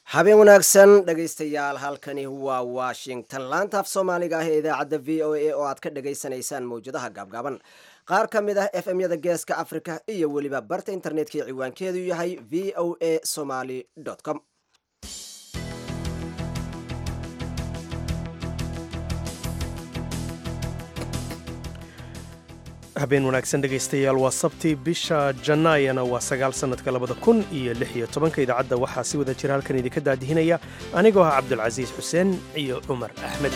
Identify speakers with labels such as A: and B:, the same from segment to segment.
A: habeen wanaagsan dhegaystayaal halkani waa washington laantaaf soomaaliga ah ee idaacadda v o a oo aad ka dhagaysanaysaan mawjadaha gaabgaaban qaar ka mid ah f m yada geeska africa iyo weliba barta internetka ciwaankeedu yahay v o a somaly com
B: habeen wanaagsan dhegaystayaal waa sabti bisha janaayana waa sagaal sannadka labada kun iyo lix iyo tobanka idaacadda waxaa si wada jira halkan idinka daadihinaya anigoo ah cabdulcasiis xuseen iyo cumar axmed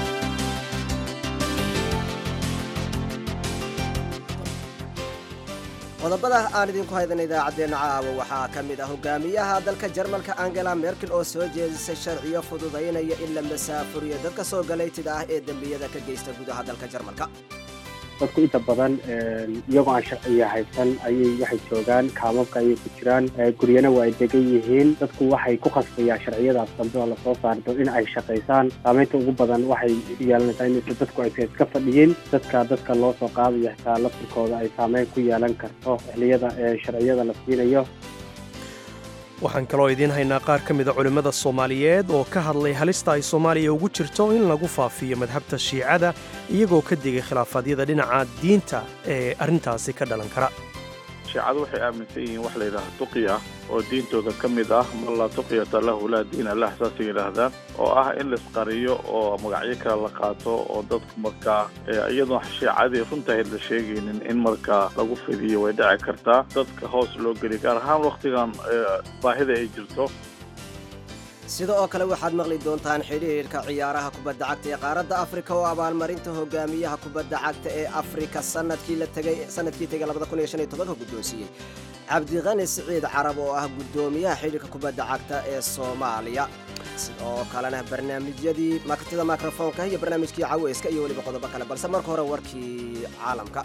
A: qodobada aan idinku haydan idaacaddeenna caawa waxaa ka mid ah hogaamiyaha dalka jarmalka angela merkel oo soo jeedisay sharciyo fududaynaya in la masaafuriyo dadka soo galaytida ah ee dembiyada ka geysta gudaha dalka jarmalka
C: dadku inta badan iyagoo aan sharciya haysan ayay waxay joogaan kaamabka ayay ku jiraan guryana waa ay degan yihiin dadku waxay ku khasbayaan sharciyadaas dambe oo lasoo saardo in ay shaqaysaan saamaynta ugu badan waxay yeelanaysaa in dadku aysa iska fadhiyin dadka dadka loo soo qaadaya xitaa laftirkooda ay saameyn ku yeelan karto xilliyada sharciyada la siinayo
B: waxaan kaloo idiin haynaa qaar ka mida culimmada soomaaliyeed oo ka hadlay halista ay soomaaliya ugu jirto in lagu faafiyo madhabta shiicada iyagoo ka digay khilaafaadyada dhinaca diinta ee arrintaasi ka dhalan kara
D: shiicadu waxay aaminsan yihiin wax layidhaha tuqi ah oo diintooda ka mid ah ma laa tuqyata lahu laa diina lah saasay yidhaahdaan oo ah in laisqariyo oo magacyo kale la qaato oo dadku markaa iyadoon shiicadii runtahayd la sheegaynin in markaa lagu fidiyo way dhici kartaa dadka hoos loo geliya gaar ahaan wakhtigan baahida ay jirto
A: sida oo kale waxaad maqli doontaan xidhiirka ciyaaraha kubadda cagta ee qaaradda afrika oo abaalmarinta hogaamiyaha kubadda cagta ee afrika sanadkii la tegay sanadkii tegay labada kun iyo shan iyo tobanka guddoonsiiyey cabdiqani siciid carab oo ah guddoomiyaha xidhiirka kubadda cagta ee soomaaliya sidoo kalena barnaamijyadii martida mikrofoonka iyo barnaamijkii caweyska iyo weliba qodobo kale balse marka hore warkii caalamka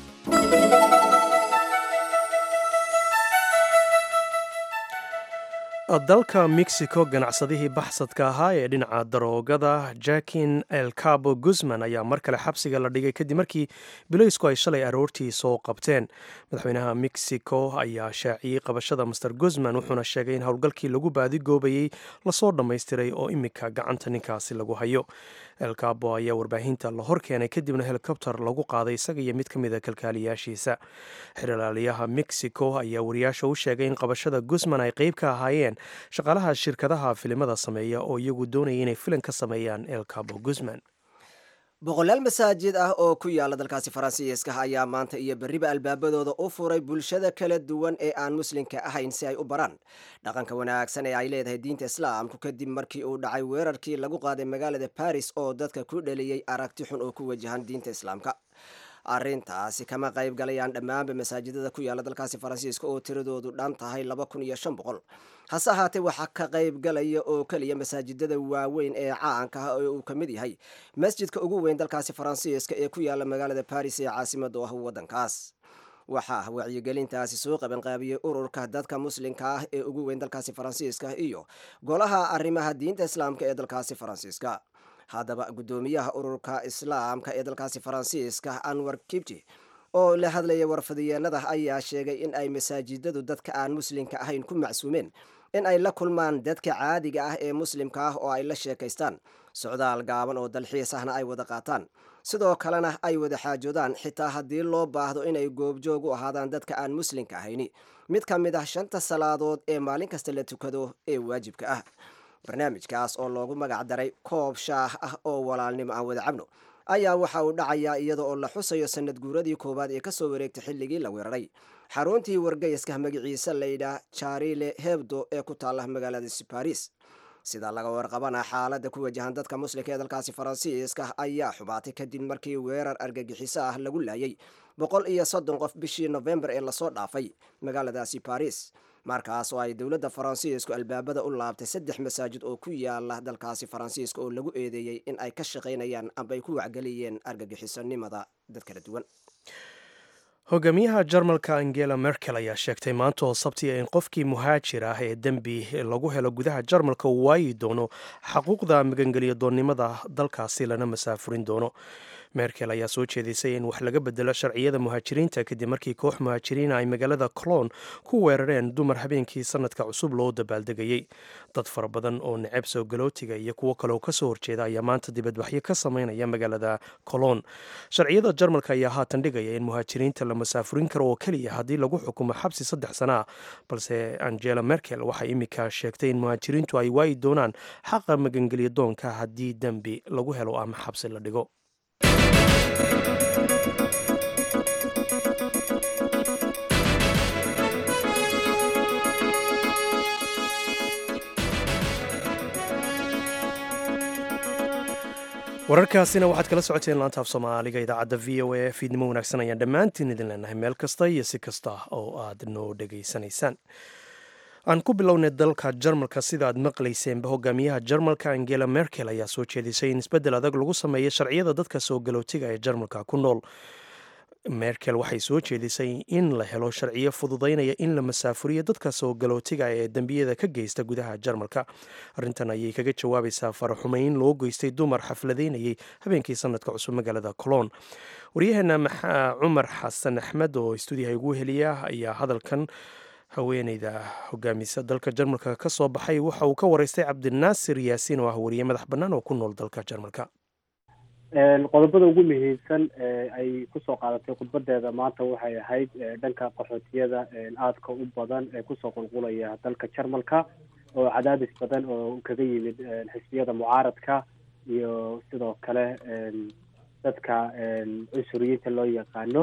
B: dalka mexico ganacsadihii baxsadka ahaa ee dhinaca daroogada jakin el cabo guzman ayaa mar kale xabsiga la dhigay kadib markii biloysku ay shalay aroortii soo qabteen madaxweynaha mexico ayaa shaaciyey qabashada master guzman wuxuuna sheegay in howlgalkii lagu baadigoobayey lasoo dhammaystiray oo imika gacanta ninkaasi lagu hayo el cabo ayaa warbaahinta la hor keenay kadibna helikobter lagu qaaday isaga iyo mid ka mida kalkaaliyaashiisa xeralaaliyaha mexico ayaa wariyaasha u sheegay in qabashada guzman ay qeyb ka ahaayeen shaqaalaha shirkadaha filimada sameeya oo iyagu doonaya inay filim ka sameeyaan el cabo guzman
A: boqolaal masaajid ah oo ku yaala dalkaasi faransiiska ayaa maanta iyo berriba albaabadooda u furay bulshada kala duwan ee aan muslimka ahayn si ay u baraan dhaqanka wanaagsan ee ay leedahay diinta islaamku kadib markii uu dhacay weerarkii lagu qaaday magaalada baris oo dadka ku dhaliyey aragti xun oo ku wajahan diinta islaamka arrintaasi kama qayb galayaan dhammaanba masaajidada ku yaala dalkaasi faransiiska oo tiradoodu dhan tahay laba kun iyo shan boqol hase ahaatee waxaa ka qayb galaya oo keliya masaajidada waaweyn ee caanka ah oo uu ka mid yahay masjidka ugu weyn dalkaasi faransiiska ee ku yaala magaalada baris ee caasimada ah waddankaas waxaa wacyigelintaasi soo qabanqaabiyey ururka dadka muslimka ah ee ugu weyn dalkaasi faransiiska iyo golaha arrimaha diinta islaamka ee dalkaasi faransiiska haddaba guddoomiyaha ururka islaamka ee dalkaasi faransiiska anwar kibji oo la hadlaya warfadiyeenada ayaa sheegay in ay masaajidadu dadka aan muslimka ahayn ku macsuumeen in ay la kulmaan dadka caadiga ah ee muslimka ah oo ay la sheekaystaan socdaal gaaban oo dalxiis ahna ay wada qaataan sidoo kalena ay wada xaajoodaan xitaa haddii loo baahdo inay goobjoog u ahaadaan dadka aan muslimka ahayni mid ka mid ah shanta salaadood ee maalin kasta la tukado ee waajibka ah barnaamijkaas oo loogu magac daray koob shaah ah oo walaalnimo aan wada cabno ayaa waxa uu dhacayaa iyada oo la xusayo sanad guuradii koowaad ee kasoo wareegtay xilligii la weeraray xaruntii wargeyska magaciisa layidhaah jarile hebdo ee ku taala magaaladaasi baris sida laga warqabana xaaladda ku wajahan dadka muslimka ee dalkaasi faransiiska ayaa xubaatay kadib markii weerar argagixiso ah lagu laayay boqol iyo soddon qof bishii nofembar ee lasoo dhaafay magaaladaasi baris markaas oo ay dowladda faransiisku albaabada u laabtay saddex masaajid oo ku yaala dalkaasi faransiiska oo lagu eedeeyey in ay ka shaqaynayaan amba ay ku wacgeliyeen argagixisonimada dad kala duwan
B: hogaamiyaha jarmalka angela merkel ayaa sheegtay maanta oo sabtiya in qofkii muhaajir ah ee dembi lagu helo gudaha jarmalka uu waayi doono xaquuqda magangeliya doonnimada dalkaasi lana masaafurin doono merkel ayaa soo jeedisay in wax laga bedelo sharciyada muhaajiriinta kadib markii koox muhaajiriina ay magaalada cologne ku weerareen dumar habeenkii sanadka cusub loo dabaaldegayey dad fara badan oo neceb soo galootiga iyo kuwo kaleoo kasoo horjeeda ayaa maanta dibadbaxyo ka sameynaya magaalada cologne sharciyada jarmalka ayaa haatan dhigaya in muhaajiriinta la masaafurin karo oo keliya haddii lagu xukumo xabsi saddex sana ah balse angela merkel waxay imika sheegtay in muhaajiriintu ay waayi doonaan xaqa magangelya doonka haddii dembi lagu helo ama xabsi la dhigo wararkaasina waxaad kala socoteen laanta af soomaaliga idaacadda v o a fiidnimo wanaagsan ayaan dhammaantiin idin leenahay meel kasta iyo si kasta oo aad noo dhegaysanaysaan aan ku bilownay dalka jarmalka sida aad maqlayseenba hogaamiyaha jarmalka angela merkel ayaa soo jeedisay in isbeddel adag lagu sameeyo sharciyada dadka soo galootiga ee jarmalka ku nool merkel waxay soo jeedisay in la helo sharciyo fududaynaya in la masaafuriyo dadka soo galootiga ee dembiyada ka geysta gudaha jarmalka arrintan ayay kaga jawaabaysaa faraxumeyn loo geystay dumar xafladaynayay habeenkii sanadka cusub magaalada cologne waryaheena maxaa cumar xasan axmed oo stuudiyaha ugu heliya ayaa hadalkan haweeneyda hogaamisa dalka jarmalka ka soo baxay waxa uu ka wareystay cabdinaasir yaasiin oo ah wariye madax bannaan oo ku nool dalka jarmalka
C: qodobada ugu muhiimsan ay kusoo qaadatay khudbadeeda maanta waxay ahayd dhanka qaxootiyada aadka u badan ee kusoo qulqulaya dalka jarmalka oo cadaadis badan oo kaga yimid xisbiyada mucaaradka iyo sidoo kale dadka cunsuriyiinta loo yaqaano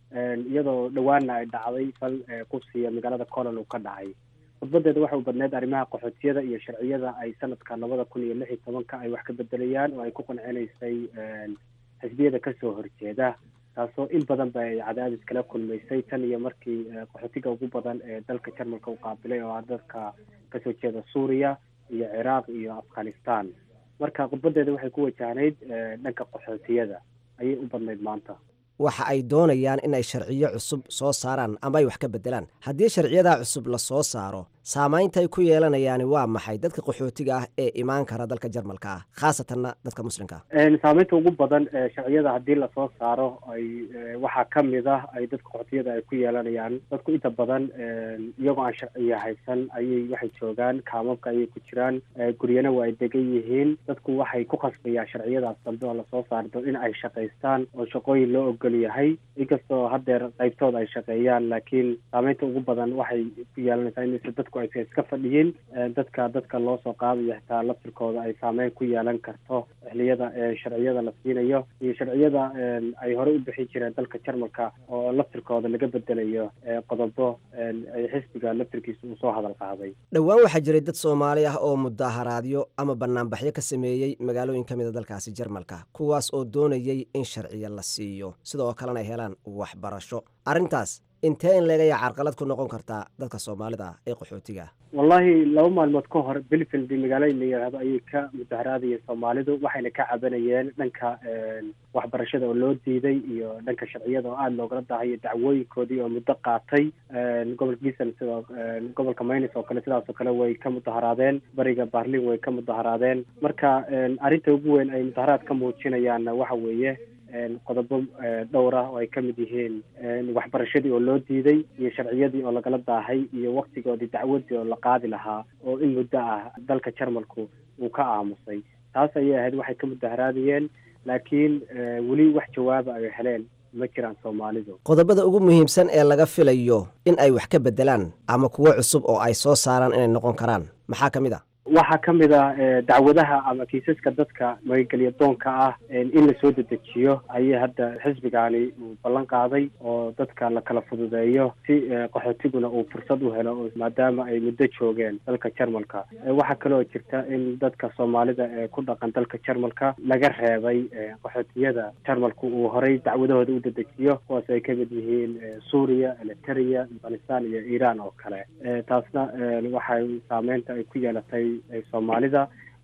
C: iyadoo dhawaanna ay dhacday fal qubsiya magaalada colon uu ka dhacay khudbadeeda waxay u badneyd arrimaha qaxootiyada iyo sharciyada ay sanadka labada kun iyo lix iyo tobanka ay wax ka bedelayaan oo ay ku qancinaysay xisbiyada kasoo horjeeda taasoo in badan ba ay cadaadis kala kulmaysay tan iyo markii qaxootiga ugu badan ee dalka jarmalka u qaabilay oo ah dadka kasoo jeeda suuriya iyo ciraaq iyo afghanistan marka khudbadeeda waxay ku wajahnayd dhanka qaxootiyada ayay u badnayd maanta
A: waxa ay doonayaan in ay sharciyo cusub soo saaraan ama ay wax ka bedelaan haddii sharciyadaa cusub la soo saaro saamaynta ay ku yeelanayaani waa maxay dadka qaxootiga ah ee imaan kara dalka jarmalka ah khaasatanna dadka muslimka ah
C: saamaynta ugu badan sharciyada haddii lasoo saaro ay waxaa ka mid ah ay dadka qaxootiyada ay ku yeelanayaan dadku inta badan iyagoo aan sharciya haysan ayay waxay joogaan kaamabka ayay ku jiraan guryana waa ay degan yihiin dadku waxay ku khasbayaan sharciyadaas dambe oo lasoo saardo in ay shaqaystaan oo shaqooyin loo ogol yahay inkastoo haddeer qaybtooda ay shaqeeyaan laakiin saamaynta ugu badan waxay ku yeelanaysaa in dadku aysa iska fadhiyin dadka dadka loo soo qaadayo xitaa laftirkooda ay saameyn ku yeelan karto xiliyada sharciyada la siinayo iyo sharciyada ay horey u bixin jireen dalka jarmalka oo laftirkooda laga bedelayo qodobo ay xisbiga laftirkiisa uu soo hadal qaaday
A: dhowaan waxaa jiray dad soomaali ah oo mudaharaadyo ama banaanbaxyo ka sameeyey magaalooyin ka mida dalkaasi jarmalka kuwaas oo doonayay in sharciyo la siiyo sidoo kalena ay helaan waxbarasho arrintaas intee in leegaya carqalad ku noqon kartaa dadka soomaalida ah ee qaxootiga ah
C: wallahi laba maalmood ka hor belfield magaalada la yidhaahdo ayay ka mudaharaadayeen soomaalidu waxayna ka cabanayeen dhanka waxbarashada oo loo diiday iyo dhanka sharciyada oo aada loogala dahayo dacwooyinkoodii oo muddo qaatay gobolka gisan sidoo gobolka maynes oo kale sidaas oo kale way ka mudaharaadeen bariga barlin way ka mudaharaadeen marka arrinta ugu weyn ay mudaharaad ka muujinayaanna waxa weeye qodobo dhowr ah oo ay ka mid yihiin waxbarashadii oo loo diiday iyo sharciyadii oo lagala daahay iyo waktigoodii dacwadii oo la qaadi lahaa oo in muddo ah dalka jarmalku uu ka aamusay taas ayay ahayd waxay ka mudaharaadayeen laakiin weli wax jawaaba ay heleen ma jiraan soomaalidu
A: qodobada ugu muhiimsan ee laga filayo in ay wax ka bedelaan ama kuwo cusub oo ay soo saaraan inay noqon karaan maxaa ka mid a
C: waxaa ka mid ah dacwadaha ama kiisaska dadka magangelya doonka ah in lasoo dedejiyo ayay hadda xisbigaani uu ballan qaaday oo dadka la kala fududeeyo si qaxootiguna uu fursad u helo maadaama ay muddo joogeen dalka jarmalka waxaa kaloo jirta in dadka soomaalida ee ku dhaqan dalka jarmalka laga reebay qaxootiyada jarmalku uu horay dacwadahooda u dedejiyo kuwaas ay kamid yihiin suuriya eliteria afghanistan iyo iran oo kale taasna waxay saameynta ay ku yeelatay soomaalida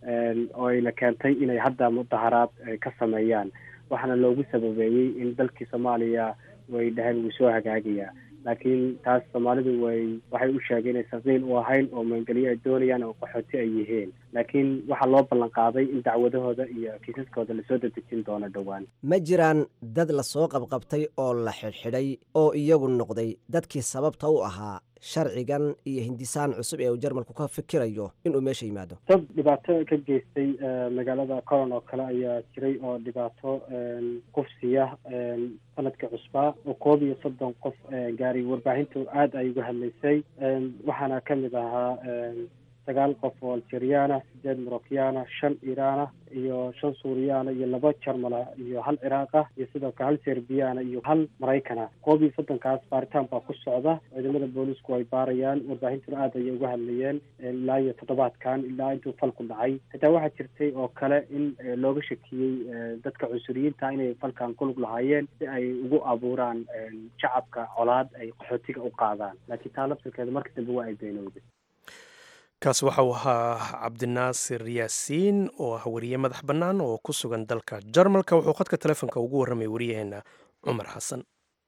C: oo ayna keentay inay hadda mudaharaad ka sameeyaan waxaana loogu sababeeyey in dalkii soomaaliya way dhaheen wuu soo hagaagayaa laakiin taas soomaalidu way waxay u sheegeen inaysan qiil u ahayn oo maangelyo ay doonayaan oo qaxooti ay yihiin laakiin waxaa loo ballan qaaday in dacwadahooda iyo kiisaskooda lasoo dedejin doono dhowaan
A: ma jiraan dad lasoo qabqabtay oo la xidhxidhay oo iyagu noqday dadkii sababta u ahaa sharcigan iyo hindisaan cusub ee uu jarmalku ka fikirayo inuu meesha yimaado
C: dad dhibaato ka geystay magaalada coron oo kale ayaa jiray oo dhibaato kufsiya sanadka cusbaa oo koob iyo soddon qof gaaray warbaahintu aada ay uga hadlaysay waxaana ka mid ahaa sagaal qof oo algeriana sideed morocyaana shan iraana iyo shan suuriyaana iyo laba jarmala iyo hal ciraaqa iyo sidoo kale hal serbiyaana iyo hal maraykana koob iyo soddonkaas baaritaan baa ku socda ciidamada boolisku ay baarayaan warbaahintuna aad ayay uga hadlayeen ilaa iyo toddobaadkan ilaa intuu falku dhacay xitaa waxaa jirtay oo kale in looga shakiyey dadka cunsuriyiinta inay falkan kulug lahaayeen si ay ugu abuuraan shacabka colaad ay qaxootiga u qaadaan laakiin taa laftirkeeda marka dambe waa ay beenowday
B: kaas waxa uu ahaa cabdinaasir yaasiin oo ah weriye madax bannaan oo ku sugan dalka jarmalka wuxuu khadka telefoonka ugu warramay wariyaheenna cumar xasan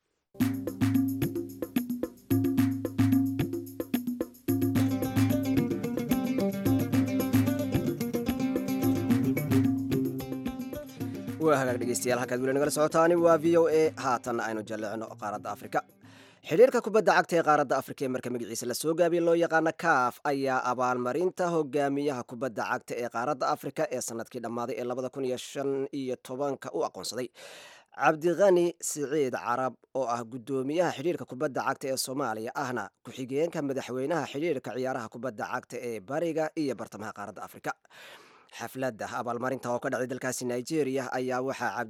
A: waa hagaag dhegeystayaal halkaad weli nagala socotaani waa v o a haatanna aynu jalleecno qaaradda afrika xidhiirka kubadda cagta ee qaaradda afrika ee marka magaciisa lasoo gaabiye loo yaqaano kaaf ayaa abaalmarinta hogaamiyaha kubadda cagta ee qaaradda afrika ee sanadkii dhammaaday ee labada kun iyo shan iyo tobanka u aqoonsaday cabdikhani siciid carab oo ah guddoomiyaha xidhiirka kubadda cagta ee soomaaliya ahna ku-xigeenka madaxweynaha xidhiirka ciyaaraha kubadda cagta ee bariga iyo bartamaha qaaradda afrika xafladda abaalmarinta oo ka dhacday dalkaasi nigeria ayaa waxaa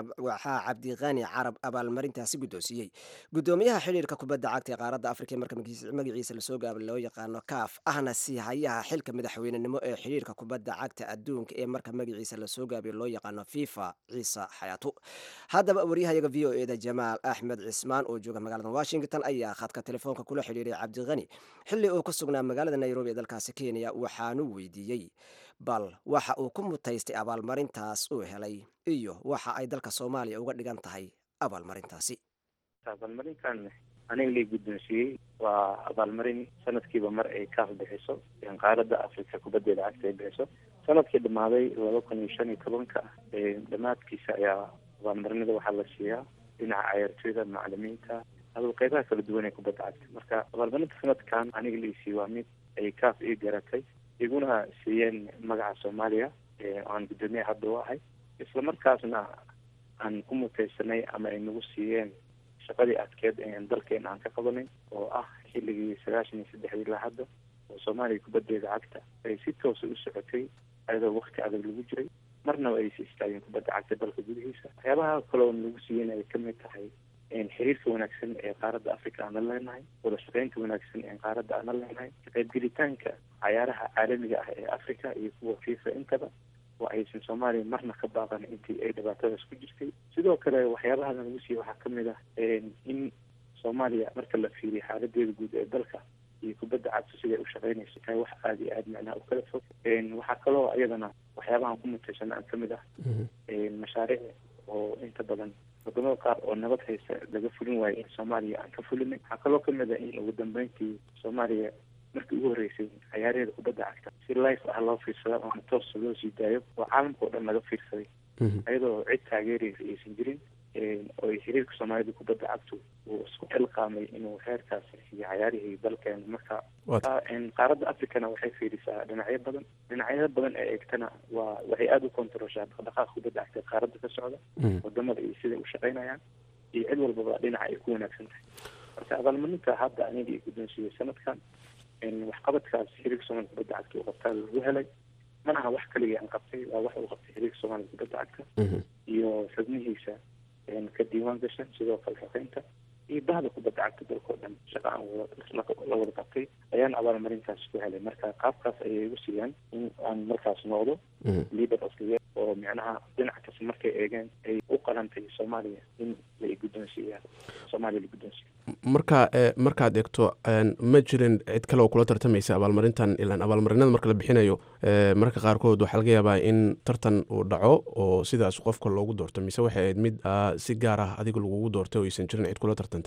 A: cabdikhani carab abaalmarintaasi guddoonsiiyey guddoomiyaha xidhiirka kubadda cagta ee qaaradda afrika ee marka magaciisa lasoo gaaba loo yaqaano kaaf ahna siihayaha xilka madaxweynenimo ee xidhiirka kubadda cagta adduunka ee marka magaciisa lasoo gaabiyo loo yaqaano fifa ciise xayaatu haddaba waryahayaga v o eda jamaal axmed cismaan oo jooga magaalada washington ayaa khadka telefoonka kula xidhiiray cabdikhani xilli uu ku sugnaa magaalada nairobi ee dalkaasi kenya waxaanu weydiiyey bal waxa uu ku mutaystay abaalmarintaas uu helay iyo waxa ay dalka soomaaliya uga dhigan tahay abaalmarintaasi
E: abaalmarintan aniga la guddoonsiiyey waa abaalmarin sanadkiiba mar ay kaaf bixiso qaaradda africa kubaddeeda cagta ay bixiso sanadkii dhammaaday laba kun iyo shan iyo tobanka dhammaadkiisa ayaa abaalmarinada waxaa la siiyaa dhinaca cayaartooyda macalimiinta aduu qeybaha kala duwan ee kubadda cagta marka abaalmarinta sanadkan aniga laisiiye waa mid ay kaaf ii garatay iguna siiyeen magaca soomaaliya aan guddoomiye hadda u ahay isla markaasna aan ku mutaysanay ama ay nagu siiyeen shaqadii adkeed dalkeena aan ka qabanay oo ah xilligii sagaashan iyo saddexdii ilaa hadda oo soomaaliya kubaddeeda cagta ay si toosa u socotay ayadoo wakti adag lagu jiray marnaba aysa istaageen kubadda cagta dalka gudihiisa waxyaabaha kaloo nagu siiyeen ay kamid tahay xiriirka wanaagsan ee qaaradda africa aan la leenahay wada shaqeynta wanaagsan ee qaaradda aan la leenahay kaqeybgelitaanka cayaaraha caalamiga ah ee africa iyo kuwa fifa intaba oo aysan soomaaliya marna ka baaqan intii ay dhibaatadaas ku jirtay sidoo kale waxyaabaha nagu siiye waxaa kamid ah in soomaaliya marka la fiiriyo xaaladeeda guud ee dalka iyo kubadda cagta siday u shaqeynayso tahay wax aada iyo aada macnaha u kala fog waxaa kaloo iyadana waxyaabahan ku mutaysana aan kamid ah mashaariic oo inta badan wadamada qaar oo nabad haysa laga fulin waayo in soomaaliya aan ka fulinay waxaa kaloo kamid ah in ugu dambeyntii soomaaliya markii ugu horreysay cayaaraheeda kubadda cagta si life ah loo fiirsada ama toosa loo sii daayo oo caalamka oo dhan laga fiirsaday iyadoo cid taageeraysa aysan jirin oo xiriirka soomaalida kubadda cagtu uu isku xilqaamay inuu heerkaas iyo cayaarihii dalkeena marka qaaradda africana waxay fiirisaa dhinacyo badan dhinacyada badan ee eegtana waa waxay aada u kontaroshaa dhaqdhaqaaqa kubadda cagta qaaradda ka socda wadamada iyo siday u shaqeynayaan iyo cid walbaba dhinaca ay ku wanaagsan tahay marka abaalmarinta hadda aniga i guddoonsiiyey sanadkan waxqabadkaas xiriirka soomaalida kubadda cagta uu qabtaa lagu helay mana aha wax kaligii aan qabtay waa wax uu qabtay xiriirka soomaalida kubadda cagta iyo xubnihiisa ka diiwaan gashan sidoo kale shaqeynta iyo bahda kubadda cagta dalkao dhan shaqa aan la wada qabtay ayaan abaalmarintaas ku helay marka qaabkaas ayay igu siiyaan in aan markaas noqdo leader of the year oo micnaha dhinac kasta markay eegeen ay u qalantay soomaaliya in la guddoonsiiya soomaaliya la guddoonsiiya
F: marka markaad eegto ma jirin cid kale oo kula tartamaysa abaalmarintan ilaan abaalmarinada marka la bixinayo marka qaarkood waxaa laga yaabaa in tartan uu dhaco oo sidaas qofka loogu doorto mise waxay ahayd mid si gaar ah adiga lagugu doortay oo aysan jirin cid kula tartantay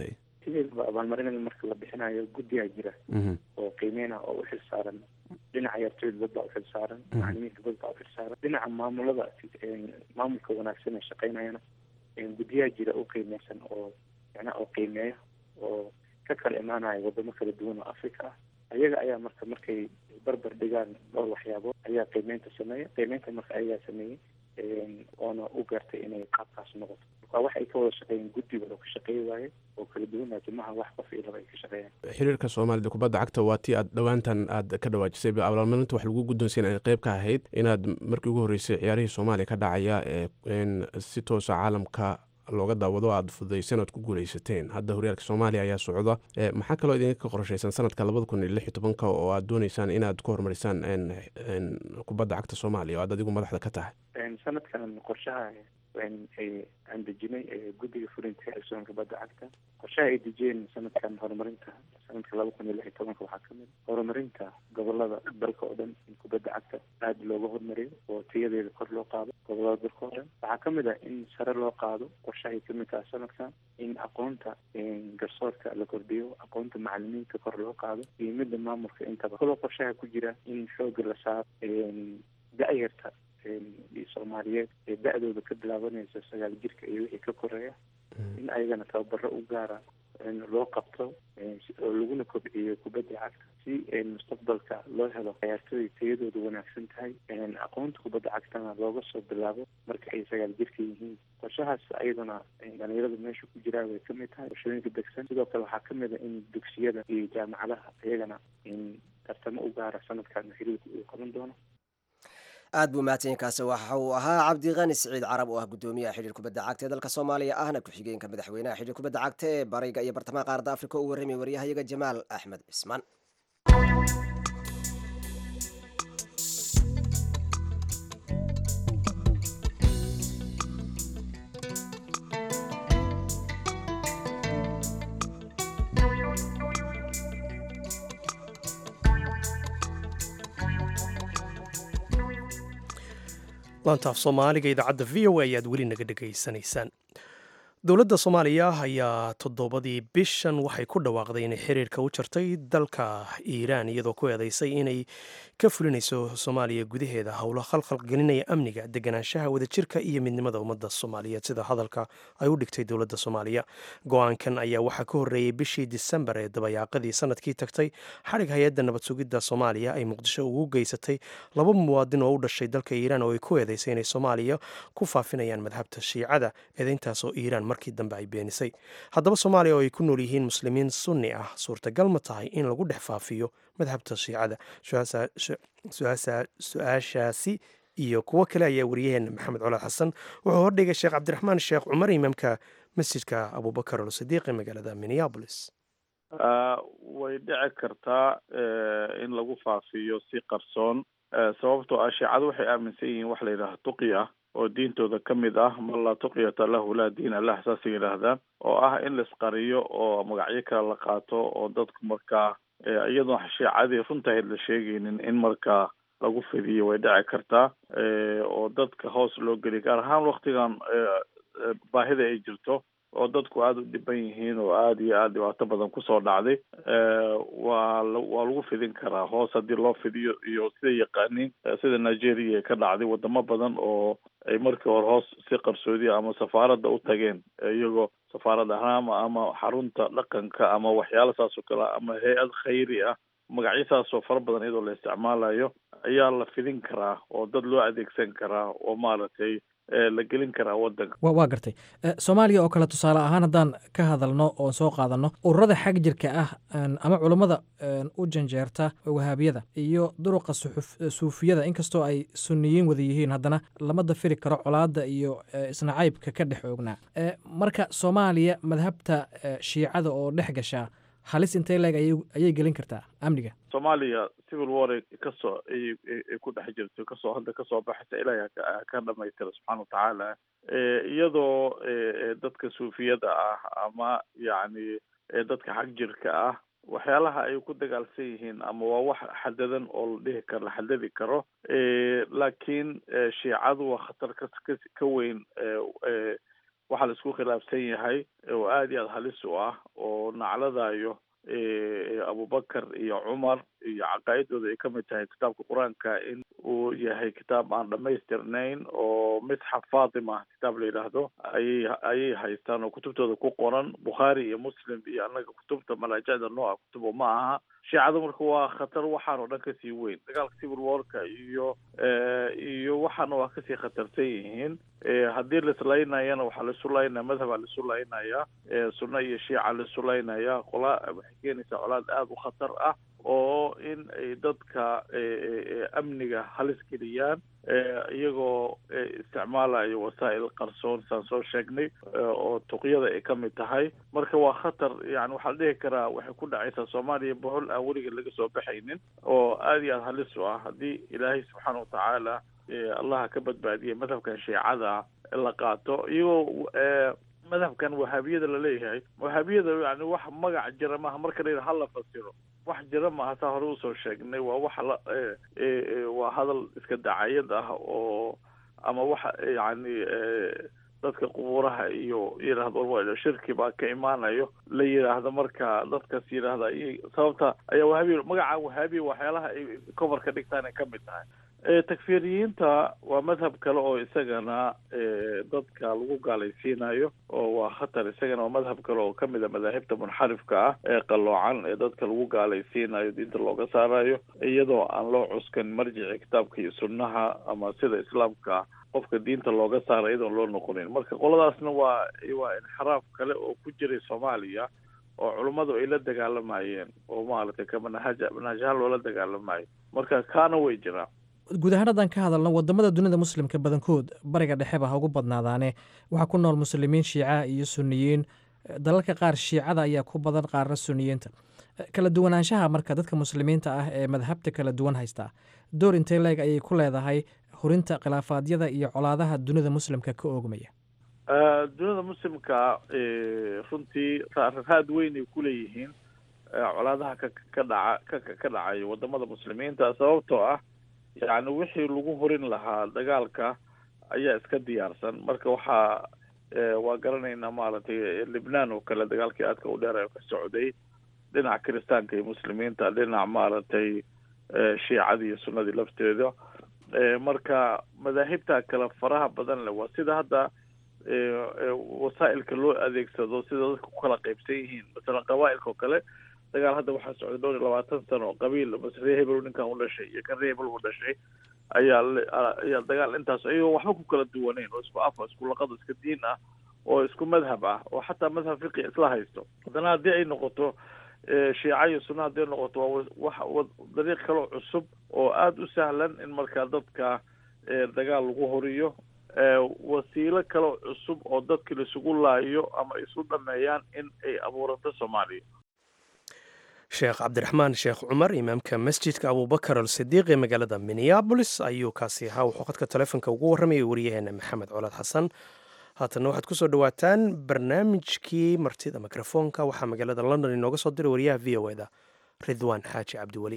E: sideedaba abaalmarinada marka la bixinayo guddiyaa jira oo qiimeyn ah oo u xil saaran dhinaca ciyaartooyda dad baa u xil saaran macalimiinta dad baa u xil saaran dhinaca maamulada maamulka wanaagsan ee shaqeynayana guddiyaa jira u qiimeysan oo macnaha oo qiimeeya oo ka kala imaanaya wadamo kala duwan oo africa ah ayaga ayaa marka markay barbar dhigaan dhowr waxyaabood ayaa qiimeynta sameeya qiimeynta marka ayagaa sameeyey oona u gaartay inay qaabkaas noqoto marka wax ay ka wada shaqeeyeen guddiga oo ka shaqeey waaye oo kala duwan timaha wax qof iyo laba ay ka shaqeeyaan
F: xiriirka soomaalida kubadda cagta waa tii aad dhowaantan aad ka dhawaajisay abaalmarinta wax lagu guddoonsiin ay qayb ka ahayd inaad markii ugu horreysay ciyaarihii soomaaliya ka dhacaya ee si toosa caalamka looga daawado aad fududaysan oad ku guuleysateen hadda horyaalka soomaaliya ayaa socda maxaa kaloo idinka qorshaysan sanadka labada kun iyo lix iyo tobanka oo aad dooneysaan inaad ku horumarisaan kubadda cagta soomaaliya oo aad adigu madaxda ka tahay
E: sanadkan qorshaha aan dejinay guddiga fulinta xilsoon kubadda cagta qorshaha ay dejiyeen sanadkan horumarinta sanadka laba kun iyo lix iyo tobanka waxaa kamid horumarinta gobolada dalka oo dhan in kubadda cagta aada looga hormariyo oo tayadeeda kor loo qaado gobolada dalka oo dhan waxaa kamid ah in sare loo qaado qorshaha ay kamid tahay sanadkan in aqoonta garsoorka la kordhiyo aqoonta macalimiinta kor loo qaado iyo midda maamulka intaba kaloo qorshaha ku jira in xooga la saaro da-yarta soomaaliyeed ee da-dooda ka bilaabanaysa sagaal jirka iyo wixii ka koreeya in ayagana tababaro u gaara loo qabto oo laguna kobciyo kubadda cagta si mustaqbalka loo helo ciyaartooy tayadooda wanaagsan tahay aqoonta kubadda cagtana looga soo bilaabo marka ay sagaal jirka yihiin qorshahaas ayadana dhalinyarada meesha ku jiraa way kamid tahay qorshooyinka degsan sidoo kale waxaa kamid a in dugsiyada iyo jaamacadaha iyagana tartamo u gaara sanadkan xiriirka uu qaban doono
A: aad buu mahadsanyainkaasi waxa uu ahaa cabdiqani siciid carab oo ah guddoomiyaha xidhiir kubadda cagta ee dalka soomaaliya ahna ku-xigeenka madaxweynaha xidhiir kubadda cagta ee bariga iyo bartamaha qaaradda afrika uu warramay waryahayaga jamaal axmed cismaan
B: laantaaf soomaaliga idaacadda v o a ayaad weli naga dhegaysanaysaan dowladda soomaaliya ayaa toddobadii bishan waxay ku dhawaaqday inay xiriirka u jartay dalka iiraan iyadoo ku eedeysay inay ka fulinayso soomaaliya gudaheeda howlo khalkhal gelinaya amniga deganaanshaha wadajirka iyo midnimada ummadda soomaaliyeed sida hadalka ay u dhigtay dowladda soomaaliya go-aankan ayaa waxaa ka horreeyey bishii disembar ee dabayaaqadii sanadkii tagtay xadhig hay-adda nabad sugidda soomaaliya ay muqdisho ugu geysatay laba muwaadin oo u dhashay dalka iiraan oo ay ku eedeysay inay soomaaliya ku faafinayaan madhabta shiicada eedeyntaasoo iiraan markii dambe ay beenisay haddaba soomaaliya oo ay ku nool yihiin muslimiin sunni ah suurtagal ma tahay in lagu dhex faafiyo madhabta shiicada su-aashaasi iyo kuwo kale ayaa wariyaheena maxamed colaad xasan wuxuu hordhigay sheekh cabdiraxmaan sheekh cumar imaamka masjidka abubakar alsadiiq ee magaalada minneabolis
D: way dhici kartaa in lagu faafiyo si qarsoon sababtoo ah shiicadu waxay aaminsan yihiin wax la yidhaha tuqi ah oo diintooda ka mid ah man laa tuqyata lahu laa diin allah saasay yidhaahdaan oo ah in laisqariyo oo magacyo kale la qaato oo dadku markaa iyadoon shiicadii runtahayd la sheegaynin in markaa lagu fidiyo way dhici kartaa oo dadka hoos loo geliy gaar ahaan waktigan baahida ay jirto oo dadku aada u dhiban yihiin oo aada iyo aada dhibaato badan kusoo dhacday waa waa lagu fidin karaa hoos haddii loo fidiyo iyo sida yaqaaniin sida nigeria ay ka dhacday wadamo badan oo ay markii hore hoos si qarsoodiya ama safaaradda u tageen iyagoo safaarad ahaan ama xarunta dhaqanka ama waxyaala saas oo kale ama hay-ad khayri ah magacyo saasoo fara badan iyadoo la isticmaalayo ayaa la fidin karaa oo dad loo adeegsan karaa oo maaragtay la gelin karaa wadanka
G: waa gartay soomaaliya oo kale tusaale ahaan haddaan ka hadalno oon soo qaadanno ururada xag jirka ah ama culummada u janjeerta wahaabiyada iyo duruqa suufiyada inkastoo ay sunniyiin wada yihiin haddana lama dafiri karo colaadda iyo isnacaybka ka dhex oognaa marka soomaaliya madhabta shiicada oo dhex gashaa halis intay leeg ayay gelin kartaa amniga
D: soomaaliya civil war kasoo ay ku dhex jirto kasoo hadda kasoo baxaysa ilaahay ka dhamaystira subxaana watacaala iyadoo dadka suufiyada ah ama yacni dadka xag jirka ah waxyaalaha ay ku dagaalsan yihiin ama waa wax xadadan oo la dhihi karo la xadadi karo laakiin shiicadu waa khatar ka ka weyn waxaa la isku khilaafsan yahay oo aada iyo aada halis u ah oo nacladayo abubakar iyo cumar iyo caqaa'idooda ay kamid tahay kitaabka qur-aanka in uu yahay kitaab aan dhamaystirnayn oo misxaf fatima kitaab la yidhaahdo ayay ayay haystaan oo kutubtooda ku qoran bukhaari iyo muslim iyo annaga kutubta malaajicda nooca kutubo ma aha shiicada marka waa khatar waxaan oo dhan kasii weyn dagaalka civil warka iyo iyo waxaana waa kasii khatarsan yihiin haddii laislaynayana waxaa laisu laynaya madhabaa laisu laynaya sunna iyo shiica laisu laynaya qola waxay keenaysaa colaad aada u khatar ah oo in ay dadka amniga halis geliyaan iyagoo isticmaalayo wasaa'il qarsoon saan soo sheegnay oo tuqyada ay ka mid tahay marka waa khatar yani waxaa la dhihi karaa waxay ku dhacaysaa soomaaliya bohol aan weligeed laga soo baxaynin oo aada iyo aada halis u ah haddii ilaahay subxaana watacaala allaha ka badbaadiyay madhabkan shiicada la qaato iyagoo madhabkan wahaabiyada laleeyahay wahaabiyada yani wax magac jira maaha marka la yidhaha hala fasiro wax jira maaha saa hore usoo sheegnay waa waxa la waa hadal iska dacayad ah oo ama waxa yani dadka qubuuraha iyo yidhaahdo shirki baa ka imaanayo la yidhaahdo marka dadkaas yidhaahda sababta ayaa wahaabiya magaca wahaabiya waxyaalaha ay cover ka dhigtaan ay kamid tahay takfiriyiinta waa madhab kale oo isagana dadka lagu gaalaysiinayo oo waa khatar isagana waa madhab kale oo kamid a madaahibta munxarifka ah ee qaloocan ee dadka lagu gaalaysiinayo diinta looga saarayo iyadoo aan loo cuskan marjici kitaabka iyo sunnaha ama sida islaamka qofka diinta looga saara iyadoon loo noqonin marka qoladaasna waa waa inxiraaf kale oo ku jiray soomaaliya oo culummadu ay la dagaalamayeen oo maaragtay ka manhaj manhajhaan loola dagaalamayo marka kaana way jiraan
G: guud ahaan haddaan ka hadalno wadamada dunida muslimka badankood bariga dhexeba ha ugu badnaadaane waxaa ku nool muslimiin shiica iyo suniyiin dalalka qaar shiicada ayaa ku badan qaarna suniyiinta kala duwanaanshaha marka dadka muslimiinta ah ee madhabta kala duwan haystaa door intee leeg ayay ku leedahay hurinta khilaafaadyada iyo colaadaha dunida muslimka ka oogmaya
D: dunida muslimka runtii raad weynay kuleeyihiin colaadaha ka ka dhaca ka ka dhacayo wadamada muslimiinta sababtoo ah yacni wixii lagu horin lahaa dagaalka ayaa iska diyaarsan marka waxaa waa garanaynaa maaragtay libnaan oo kale dagaalkii aadka u dheer ka socday dhinaca kiristaanka iyo muslimiinta dhinac maaragtay shiicadii iyo sunnadii lafteeda marka madaahibta kale faraha badan leh waa sida hadda wasaa'ilka loo adeegsado sida dadka ku kala qaybsan yihiin masalan qabaa'ilka oo kale dagaal hadda waxaa socday dhowr iyo labaatan sano oo qabiil mase ree hebel ninkan u dhashay iyo kan ree hebel u dhashay ayaa ayaa dagaal intaas iyagoo waxba ku kala duwaneyn oo isku afa isku laqado iska diin ah oo isku madhab ah oo xataa madhab fiqi isla haysto haddana haddii ay noqoto shiica iyo sunna haddii ay noqoto waa wax dariiq kaloo cusub oo aada u sahlan in markaa dadka dagaal lagu horiyo wasiilo kaloo cusub oo dadka laisugu laayo ama isu dhameeyaan in ay abuurato soomaaliya
B: sheekh cabdiraxmaan sheekh cumar imaamka masjidka abubakar alsidiiq ee magaalada minneabolis ayuu kaasi ahaa wuxuu khadka telefonka ugu warramayay waryaheena maxamed colaad xasan haatanna waxaad ku soo dhowaataan barnaamijkii martida mikrofoonka waxaa magaalada london inooga soo diray wariyaha v o eda ridwaan xaaji cabdiweli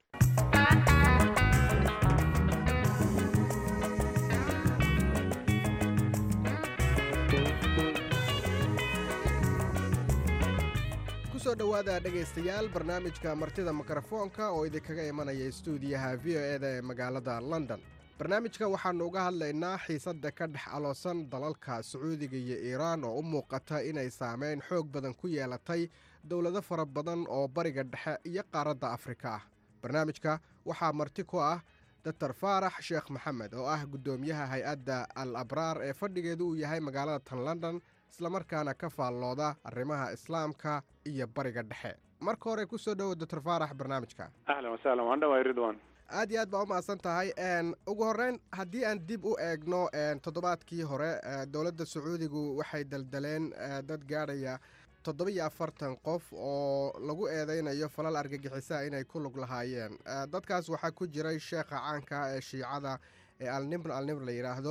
H: kusoo dhowaada dhegaystayaal barnaamijka martida mikrofoonka oo idinkaga imanaya stuudiyaha v o eda ee magaalada london barnaamijka waxaannu uga hadlaynaa xiisadda ka dhex aloosan dalalka sacuudiga iyo iiraan oo u muuqata inay saameyn xoog badan ku yeelatay dowlado fara badan oo bariga dhexe iyo qaaradda afrika ah barnaamijka waxaa marti ku ah doctor faarax sheekh maxamed oo ah guddoomiyaha hay-adda al abraar ee fadhigeedu uu yahay magaalada tan london islamarkaana ka faallooda arrimaha islaamka iyo bariga dhexe marka hore kusoo dhowo doctor faarax barnaamijka
I: ahlan wasahlan waan dhawaay ridwan
H: aad iyo aad baa u mahadsan tahay ugu horreyn haddii aan dib u eegno toddobaadkii hore dowladda sacuudigu waxay daldaleen dad gaadhaya toddoba iyo afartan qof oo lagu eedeynayo falal argagixisaa inay ku lug lahaayeen dadkaas waxaa ku jiray sheekha caanka ee shiicada ee alnimr alnimr la yidhaahdo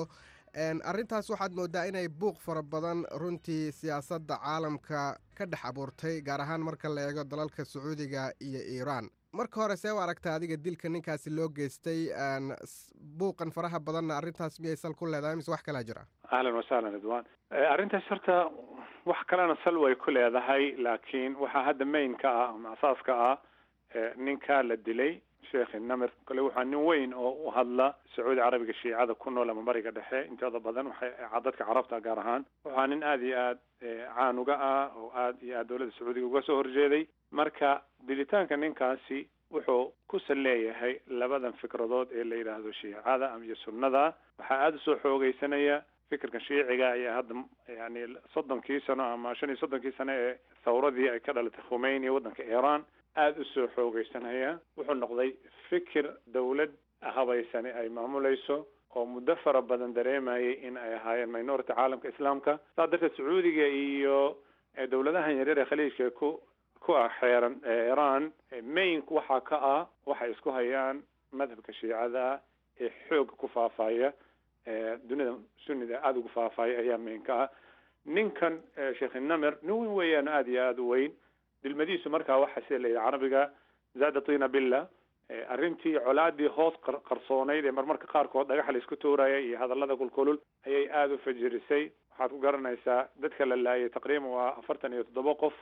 H: arrintaas waxaad moodaa inay buuq fara badan runtii siyaasadda caalamka ka dhex abuurtay gaar ahaan marka la eego dalalka sacuudiga iyo iiraan marka hore see u aragta adiga dilka ninkaasi loo geystay buuqan faraha badanna arrintaas miyay sal ku leedahay mise wax kalaa jira
I: ahlan wasahlan ridwan arrintaas horta wax kalena sal way ku leedahay laakiin waxaa hadda mainka ah ama asaaska ah ninka la dilay sheekh namir kale waxaa nin weyn oo u hadla sacuudi carabiga shiicada ku nool ama bariga dhexe intooda badan waxay dadka carabta gaar ahaan waxaa nin aada iyo aad caan uga ah oo aada iyo aad dowladda sacuudiga uga soo horjeeday marka dilitaanka ninkaasi wuxuu ku sal leeyahay labadan fikradood ee la yidhaahdo shiicada iyo sunnada waxaa aada usoo xoogeysanaya fikirka shiiciga ayaa hadda yani soddonkii sano ama shan iyo soddonkii sano ee thawradii ay ka dhalatay khumeyni waddanka iiraan aada usoo xoogeysanaya wuxuu noqday fikir dawlad habaysani ay maamulayso oo muddo fara badan dareemayay in ay ahaayeen minority caalamka islaamka saa darteed sacuudiga iyo dowladahan yaryar ee khaliijka ku ku ah xeeran iiraan mainka waxaa ka ah waxay isku hayaan madhabka shiicada ee xooga ku faafaya dunida sunnida aada ugu faafaya ayaa mainka ah ninkan sheekh namer nin weyn weeyaan aada iyo aada u weyn dilmadiisu markaa waxa sida la yidhi carabiga zaada tina billa arrintii colaadii hoos qarsoonayd ee marmarka qaarkood dhagaxa la isku tuuraya iyo hadallada kulkulul ayay aada u fajirisay waxaad ku garanaysaa dadka la laayay taqriiban waa afartan iyo toddoba qof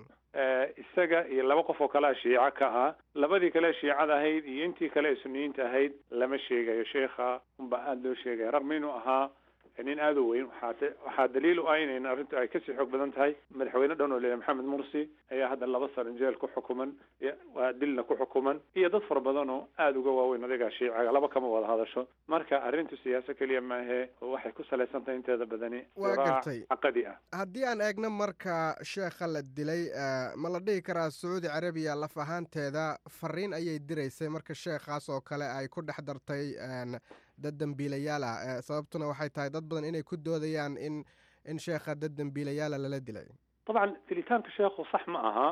I: isaga iyo laba qof oo kalea shiico ka ah labadii kale shiicada ahayd iyo intii kale ee suniyiinta ahayd lama sheegayo sheekha unbaa aada loo sheegaya raqmi inuu ahaa nin aada u weyn waxaa waxaa daliil u ah in arrintu ay kasii xoog badan tahay madaxweyne dhan oo leeyahay maxamed mursi ayaa hadda laba sano jeel ku xukuman waa dilna ku xukuman iyo dad fara badan oo aada uga waaweyn adigaa shiiciga laba kama wada hadasho marka arrintu siyaasa keliya maahe waxay ku salaysan tahay inteeda badani
H: waa gartay
I: caqadi ah
H: haddii aan eegno marka sheekha la dilay ma la dhihi karaa sacuudi carabiya laf ahaanteeda fariin ayay diraysay marka sheekhaas oo kale ay ku dhex dartay dad dembiilayaal ah sababtuna waxay tahay dad badan inay ku doodayaan in in sheekha dad dembiilayaala lala dilay
I: dabcan dilitaanka sheekhu sax ma aha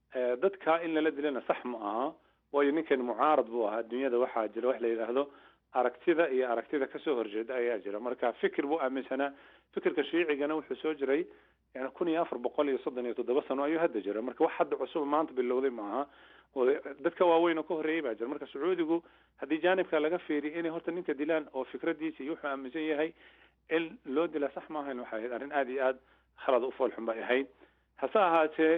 I: dadka in lala dilana sax ma aha waayo ninkan mucaarad buu ahaa dunyada waxaa jira wax la yidhaahdo aragtida iyo aragtida kasoo horjeeda ayaa jira marka fikir buu aaminsanaa fikirka shiicigana wuxuu soo jiray yani kun iyo afar boqol iyo soddon iyo toddoba sano ayuu hadda jira marka wax hadda cusub maanta bilowday maaha dadka waaweyn oo ka horreeyay baa jira marka sacuudigu haddii jaanibka laga fiiriyo inay horta ninka dilaan oo fikradiisa iyo wuxuu aaminsan yahay in loo dilaa sax maahayn waxay ahayd arrin aada iyo aada khalad u foolxun bay ahayd hase ahaatee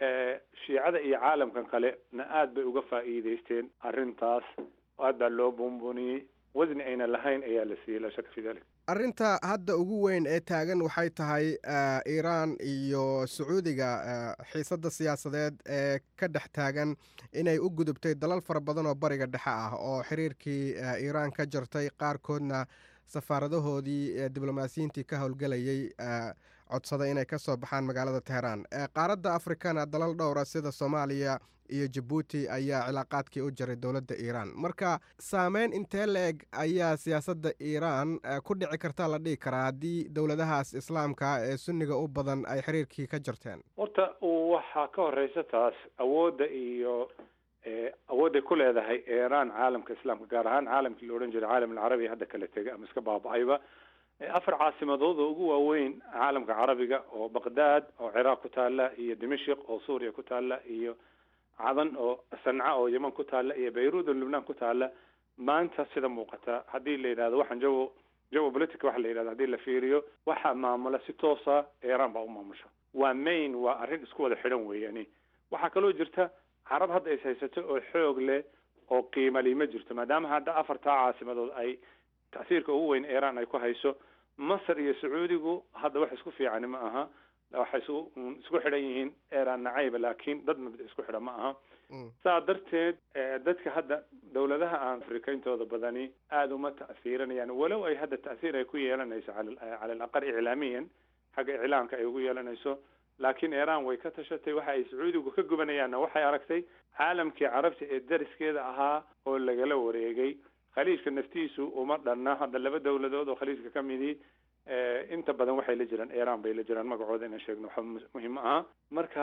I: shiicada iyo caalamkan kale na aada bay uga faa'iideysteen arrintaas aad baa loo buunbuuniyey wasni ayna lahayn ayaa la siiyey laa shaka fi dalik
H: arrinta hadda ugu weyn ee taagan waxay tahay iiraan iyo sacuudiga xiisadda siyaasadeed ee ka dhex taagan inay u gudubtay dalal fara badan oo bariga dhexe ah oo xiriirkii iiraan ka jartay qaarkoodna safaaradahoodii diblomaasiyiintii ka howlgelayay codsaday inay ka soo baxaan magaalada teheraan qaaradda afrikana dalal dhowra sida soomaaliya iyo jabuuti ayaa cilaaqaadkii u jaray dowladda iiraan marka saameyn intee la-eg ayaa siyaasadda iiraan ku dhici karta la dhihi karaa haddii dowladahaas islaamka ee sunniga u badan ay xiriirkii ka jarteen
I: horta waxaa ka horeysa taas awoodda iyo awoodday ku leedahay iiraan caalamka islaamka gaar ahaan caalamkii la odhan jiray caalam alcarabi hadda kala tegay ama iska baaba-ayba afar caasimadood oo ugu waaweyn caalamka carabiga oo baqdaad oo ciraaq ku taala iyo dimashik oo suuriya ku taala iyo cadan oo sanca oo yeman ku taala iyo bayruud oo lubnaan ku taala maanta sida muuqata haddii la yidhahdo waxaan jawo jawo politica waxa la yidhahdo haddii la fiiriyo waxaa maamula si toosa iiraan baa u maamusha waa main waa arrin isku wada xidhan weeyani waxaa kaloo jirta carab hadda is haysato oo xoog leh oo qiimali ma jirto maadaama hadda afartaa caasimadood ay tasiirka ugu weyn iiraan ay ku hayso masar iyo sacuudigu hadda wax isku fiicani ma aha waxay isku isku xidhan yihiin iiraan nacayba laakiin dad mabda isku xidhan ma aha saa darteed dadka hadda dowladaha aan afrikayntooda badani aada uma ta'hiiranayaan walow ay hadda ta'hiir ay ku yeelanayso cala alaqal iclaamiyan xagga iclaamka ay ugu yeelanayso laakiin iiraan way ka tashatay waxa ay sacuudigu ka gubanayaanna waxay aragtay caalamkii carabta ee dariskeeda ahaa oo lagala wareegay khaliijka naftiisu uma dhanna hadda laba dowladood oo khaliijka ka midii inta badan waxay la jiraan iiraan bay la jiraan magacooda inaan sheegno waxa muhiim ma aha marka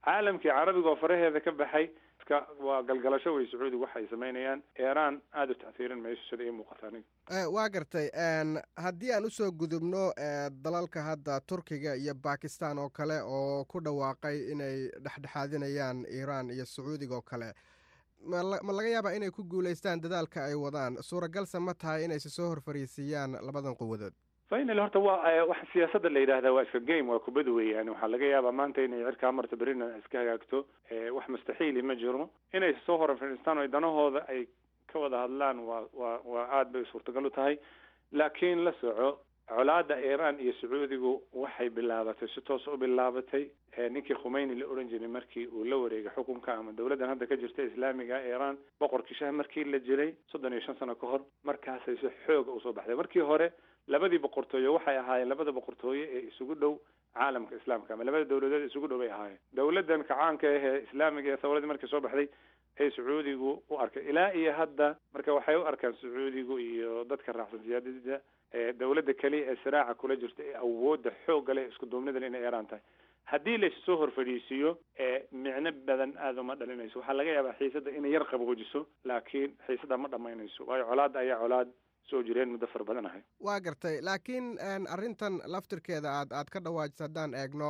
I: caalamkii carabiga oo faraheeda ka baxay iska waa galgalasho wey sacuudiga waxay samaynayaan iiraan aada u tacsiirin mayso sida ii muuqata aniga
H: waa gartay haddii aan usoo gudubno dalalka hadda turkiga iyo bakistan oo kale oo ku dhawaaqay inay dhexdhexaadinayaan iiraan iyo sacuudiga oo kale ma laga yaabaa inay ku guulaystaan dadaalka ay wadaan suuragalse ma tahay inayse soo horfariisiiyaan labadan quwadood
I: final horta waa wax siyaasadda la yidhahdaa waa iska game waa kubad weeyaan waxaa laga yaabaa maanta inay cirkaa marta berina iska hagaagto wax mustaxiili ma jiro inay soo hor fadhiistaan oo danahooda ay ka wada hadlaan waa waa waa aada bay suurtagal u tahay laakiin la soco colaada iiraan iyo sacuudigu waxay bilaabatay si toos u bilaabatay ninkii khumeyni la odhan jiray markii uu la wareegay xukunka ama dowladdan hadda ka jirta islaamiga iiraan boqorkii shah markii la jiray soddon iyo shan sano ka hor markaasay si xooga usoo baxday markii hore labadii boqortooye waxay ahaayeen labada boqortooye ee isugu dhow caalamka islaamka ama labada dowladood isugu dhow bay ahaayeen dowladdan kacaanka ah ee islaamiga ee thawradii markii soo baxday ee sacuudigu u arkay ilaa iyo hadda marka waxay u arkaan sacuudigu iyo dadka raacsan siyaadada dowladda keliya ee siraaca kula jirta ee awoodda xoogga leh isku duubnidan inay iiraan tahay haddii laysu soo horfadhiisiiyo micno badan aada uma dhalinayso waxaa laga yaabaa xiisadda inay yar qaboojiso laakiin xiisadda ma dhamaynayso waayo colaadda ayaa colaad soo jireen muddo fara badan ahay
H: waa gartay laakiin arrintan laftirkeeda aad aad ka dhawaajisa haddaan eegno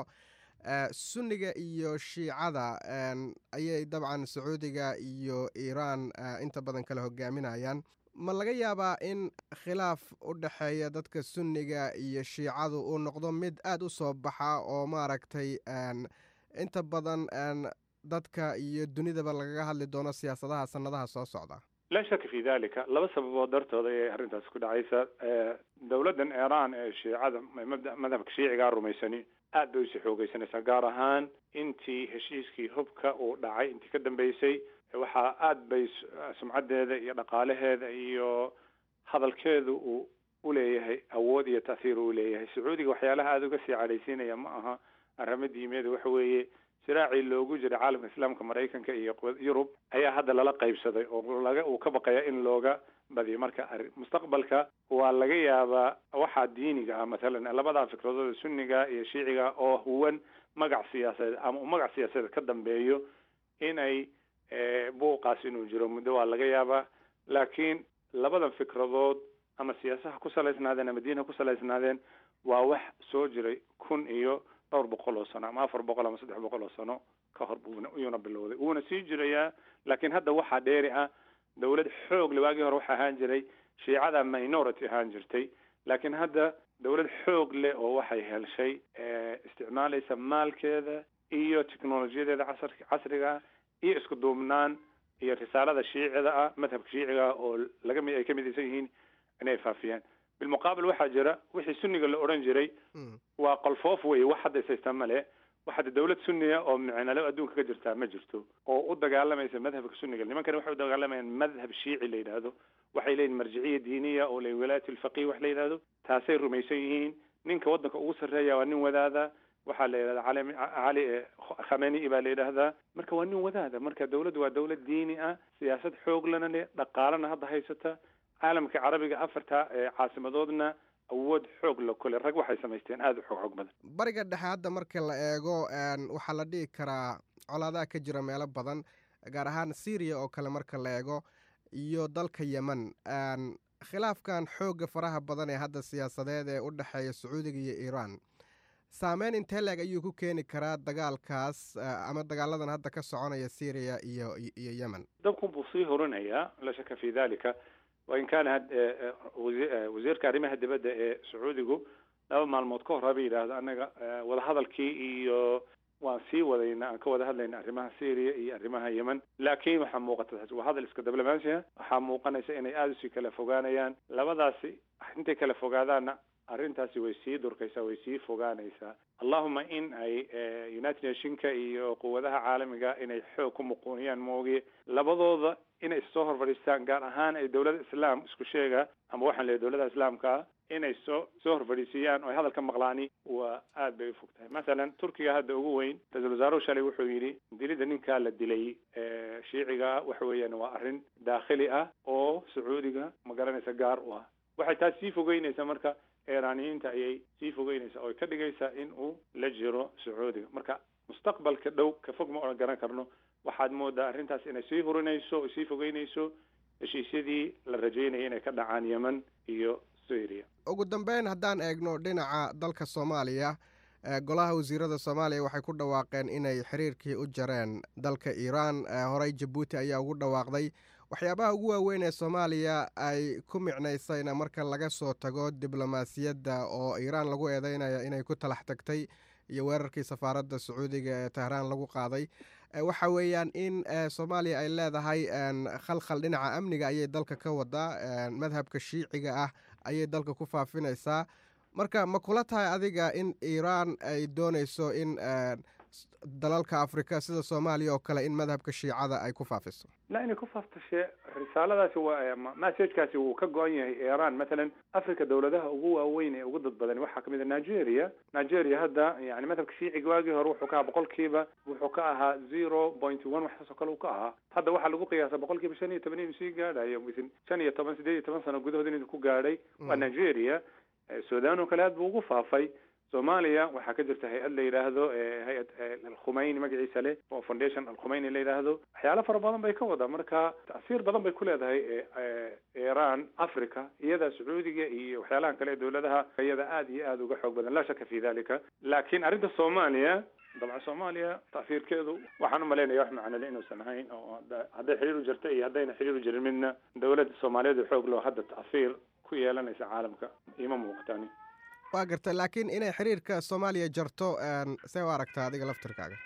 H: sunniga iyo shiicada ayay dabcan sacuudiga iyo iiraan inta badan kala hogaaminayaan ma laga yaabaa in khilaaf u dhexeeya dadka sunniga iyo shiicadu uu noqdo mid aada u soo baxa oo maaragtay inta badan dadka iyo dunidaba lagaga hadli doono siyaasadaha sanadaha soo socda
I: laa shaka fi dalika laba sababood dartooda ayay arrintaas ku dhacaysa dowladdan iiraan ee shiicada mabda madhabka shiicigaa rumaysani aad bay usii xoogeysanaysaa gaar ahaan intii heshiiskii hubka uu dhacay intii ka dambeysay waxaa aad bay sumcaddeeda iyo dhaqaalaheeda iyo hadalkeedu uu uleeyahay awood iyo ta'hiir uu leeyahay sacuudiga waxyaalaha aada uga sii cadhaysiinaya ma aha arrimo diimeed waxa weeye siraacii loogu jiray caalamka islaamka maraykanka iyo yurub ayaa hadda lala qaybsaday oo laga uu ka baqaya in looga badiyo marka mustaqbalka waa laga yaabaa waxaa diiniga ah mathalan labadaa fikradood sunniga iyo shiiciga oo huwan magac siyaasadeed ama uu magac siyaasadeed ka dambeeyo inay buuqaas inuu jiro muddo waa laga yaabaa laakiin labadan fikradood ama siyaasaha ku salaysnaadeen ama diin ha ku salaysnaadeen waa wax soo jiray kun iyo dhowr boqol oo sano ama afar boqol ama saddex boqol oo sano ka hor buuna iyuuna bilowday wuuna sii jirayaa laakiin hadda waxaa dheeri ah dowlad xoog le waagii hore waxa ahaan jiray shiicada minority ahaan jirtay laakiin hadda dowlad xoog leh oo waxay helshay isticmaalaysa maalkeeda iyo technolojiyadeeda casr casriga iyo isku duubnaan iyo risaalada shiicida ah madhabka shiiciga ah oo laga mi ay ka midaysan yihiin inay faafiyaan bilmuqaabil waxaa jira wixii sunniga la odhan jiray waa qolfoof wey wax hadda isaystaa male wax hadda dowlad sunniya oo micnalo adduunka ka jirtaa ma jirto oo u dagaalamaysa madhabka sunniga nimankani waxay u dagaalamayaan madhab shiici la yidhaahdo waxay leeyihin marjiciya diiniya oo la wilaayat lfaqih wax la yidhahdo taasay rumaysan yihiin ninka waddanka ugu sarreeya waa nin wadaada waxaa la yidhahda cali cali khameni baa la yidhaahdaa marka waa nin wadaada marka dowladdu waa dowlad diini ah siyaasad xoog lana leh dhaqaalana hadda haysata caalamka carabiga afarta caasimadoodna awood xoog la kule rag waxay samaysteen aada u xoog xoog badan
H: bariga dhexe hadda marka la eego waxaa la dhihi karaa colaadaha ka jira meelo badan gaar ahaan syriya oo kale marka la eego iyo dalka yemen khilaafkan xoogga faraha badan ee hadda siyaasadeed ee u dhexeeya sacuudiga iyo iiraan saameyn intee leeg ayuu ku keeni karaa dagaalkaas ama dagaaladan hadda ka soconaya syriya iyo iyo yemen
I: dabkun buu sii horinayaa la shaka fi dalika wain kaana wasiirka arrimaha dibadda ee sacuudigu laba maalmood ka hor haba yidhaahdo annaga wadahadalkii iyo waan sii wadayna aan ka wada hadlayna arrimaha syria iyo arrimaha yemen laakiin waxaa muuqata waa hadal iska diblomaasiya waxaa muuqanaysa inay aada usii kala fogaanayaan labadaasi intay kala fogaadaanna arrintaasi way sii durkaysaa way sii fogaanaysaa allahuma in ay united nationka iyo quwadaha caalamiga inay xoog ku muquuniyaan moogiye labadooda inay soo hor fadhiistaan gaar ahaan ay dowladda islaam isku sheega ama waxaan leeyahy dowladda islaamka inay soo soo hor fadhiisiiyaan oo ay hadalka maqlaani waa aad bay ufog tahay masalan turkiga hadda ugu weyn ra-iisul wasaaruhu shalay wuxuu yidhi dilidda ninkaa la dilay shiiciga waxa weeyaan waa arrin daakhili ah oo sacuudiga ma garanaysa gaar u ah waxay taas sii fogeynaysaa marka iiraaniyiinta ayay sii fogeynaysaa oo ka dhigaysaa in uu la jiro sacuudiga marka mustaqbalka dhow ka fog ma odhan garan karno waxaad moodaa arrintaas inay sii hurinayso oo sii fogeynayso heshiisyadii la rajeynaya inay ka dhacaan yemen iyo syria
H: ugu dambeyn haddaan eegno dhinaca dalka soomaaliya golaha wasiirada soomaaliya waxay ku dhawaaqeen inay xiriirkii u jareen dalka iiraan horey jabuuti ayaa ugu dhawaaqday waxyaabaha ugu waaweyn ee soomaaliya ay ku micnaysayna marka laga soo tago diblomaasiyadda oo iiraan lagu eedeynaya inay ku talax tagtay iyo weerarkii safaaradda sacuudiga ee tehraan lagu qaaday waxa weeyaan in soomaaliya ay leedahay khalkhal dhinaca amniga ayay dalka ka wadaa madhabka shiiciga ah ayay dalka ku faafinaysaa marka ma kula tahay adiga in iiraan ay doonayso in dalalka afrika sida soomaaliya oo kale in madhabka shiicada ay ku faafiso
I: la inay ku faaftashe risaaladaasi waa messagekaasi wuu ka go-an yahay iran mathalan africa dowladaha ugu waaweyn ee ugu dad badan waxaa kamid a nigeria nigeria hadda yani madhabka shiiciga waagii hore wuxuu ka ahaa boqolkiiba wuxuu ka ahaa zero point one waxaasoo kale uu ka ahaa hadda waxaa lagu qiyaasa boqolkiiba shan iyo toban inuu sii gaadhayo within shan iyo toban sideed iyo toban sano gudahood inuu ku gaadhay waa nigeria sudan oo kale aad buu ugu faafay soomaaliya waxaa ka jirta hay-ad la yidhaahdo hay-ad alkhumeyni magaciisa leh oo foundation alkhumeyni la yidhaahdo waxyaalo fara badan bay ka wadaa marka tasiir badan bay ku leedahay iran africa iyada sacuudiga iyo waxyaalahan kale ee dowladaha iyada aada iyo aada uga xoog badan laa shaka fi dalika laakiin arrinta soomaaliya dabcan soomaaliya tasiirkeedu waxaan umalaynaya wax macnole inuusan ahayn oo hadday xiriir u jirta iyo haddayna xiriir u jirin midna dowladda soomaaliyeed xoog loo hadda tasiir ku yeelanaysa caalamka ima muuqatani
H: waa garta laakiin inay xiriirka soomaaliya jarto see u aragtaa adiga laftirkaaga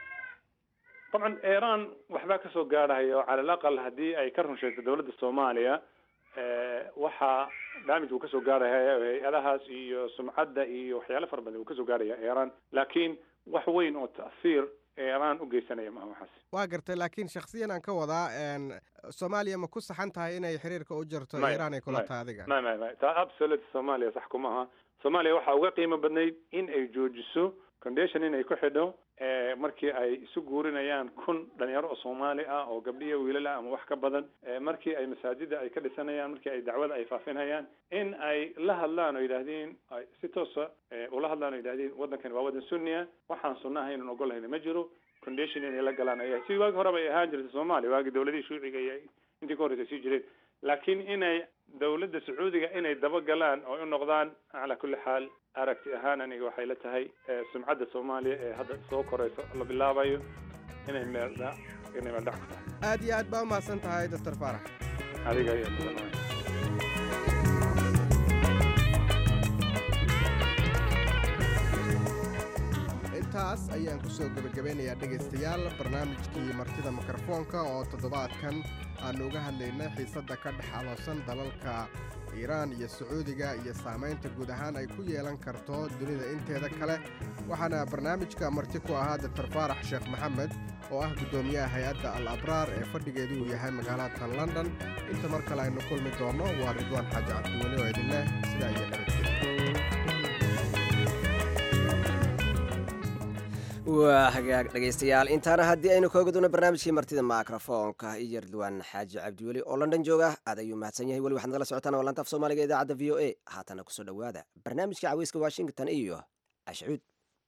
I: dabcan iran waxbaa kasoo gaadhaya oo cala alaqal haddii ay ka run sheegto dowladda soomaaliya waxaa damage uu kasoo gaadhaya hay-adahaas iyo sumcadda iyo waxyaalo fara badan uu kasoo gaadhaya iran laakiin wax weyn oo ta'siir iran u geysanaya maha waxaas
H: waa gartay laakiin shaksiyan aan ka wadaa soomaaliya ma ku saxan tahay inay xiriirka u jarto iran ay kula tahay adiga
I: may may may taa absolute soomaaliya sax kuma aha soomaaliya waxaa uga qiimo badnayd in ay joojiso condition inay ku xidho markii ay isu guurinayaan kun dhalinyaro oo soomaali ah oo gabdhiya wiilal ah ama wax ka badan markii ay masaajida ay ka dhisanayaan markii ay dacwada ay faafinayaan in ay la hadlaan oo yidhaahdeen ay si toosa ula hadlaan oo yidhahdeen waddankani waa waddan sunniya waxaan sunna ahaynan ogolahayna ma jiro condition inay la galaan ayaa si waagi horeba ay ahaan jirtay soomaaliya waagii dowladihii shuuciga iyo intii ka horreysay sii jireen laakiin inay dowladda sacuudiga inay dabagalaan oo u noqdaan calaa kulli xaal aragti ahaan aniga waxay la tahay sumcadda soomaaliya ee hadda soo korayso la bilaabayo inay meeldha inay meeldhac ku tahay
H: aad iyo aad baa umahadsan tahay doctor faarax
I: adiga iyo mudan
H: intaas ayaan ku soo gebagabeynayaa dhegaystayaal barnaamijkii martida mikrofoonka oo toddobaadkan aannu uga hadlaynay xiisadda ka dhex aloosan dalalka iiraan iyo sacuudiga iyo saamaynta guud ahaan ay ku yeelan karto dunida inteeda kale waxaana barnaamijka marti ku ahaa doctor faarax sheekh maxamed oo ah guddoomiyaha hay-adda al abraar ee fadhigeedu uu yahay magaalada london inta mar kale aynu kulmi doonno waa ridwaan xaaji cabdiweli oo idin leh sidaa iyo nabadgelya
A: waa hagaag dhegaystayaal intaana haddii aynu kooga doono barnaamijkii martida mikrofoonka iyo ridwaan xaaji cabdiweli oo london jooga aad ayuu mahadsan yahay weli waxaad nagala socotaan waa laanta af soomaaliga idaacadda v o a haatana kusoo dhowaada barnaamijka caweyska washington iyo ashcuud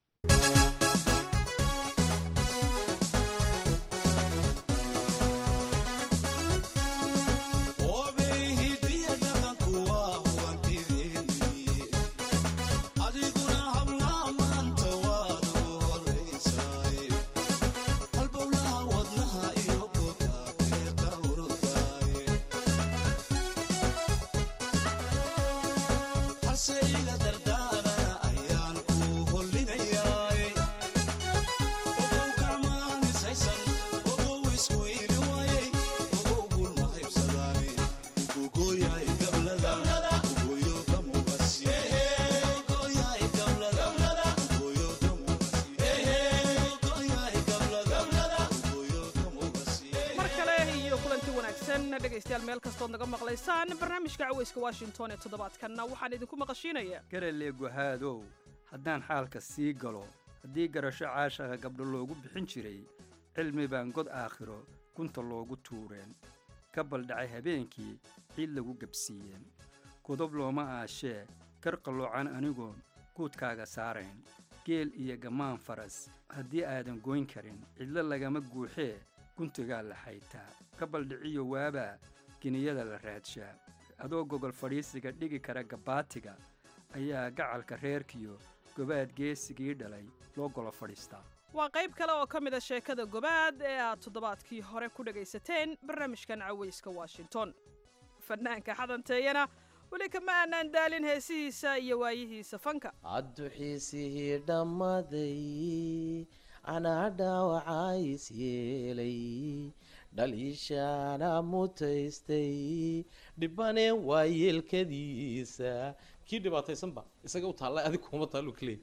J: dhegaystayaal meel kastood naga maqlaysaan barnaamijka caweyska washington ee toddobaadkanna waxaan idinku maqashiinayaa
K: garale guhaadow haddaan xaalka sii galo haddii garasho caashaqa gabdho loogu bixin jiray cilmi baan god aakhiro gunta loogu tuureen ka baldhacay habeenkii ciid lagu gebsiiyeen godob looma aashee kar qalloocan anigoon guudkaaga saarayn geel iyo gammaan faras haddii aadan goyn karin cidlo lagama guuxee guntigaa la xaytaa ka baldhiciyo waabaa giniyada la raadshaa adoo gogol fadhiisiga dhigi kara gabbaatiga ayaa gacalka reerkiyo gobaad geesigii dhalay loo golo fadhiistaa
J: waa qayb kale oo ka mid a sheekada gobaad ee aad toddobaadkii hore ku dhegaysateen barnaamijkan cawayska washington fanaanka xadanteeyana weli kama aanaan daalin heesihiisa iyo waayihiisa fanka
L: adduxiisihii dhammaday anaa dhaawacays yeelay dhaliishaana mutaystay dhibane waa yeelkadiisa kii dhibaataysanba isaga u taalla adig kuma taallu kaleey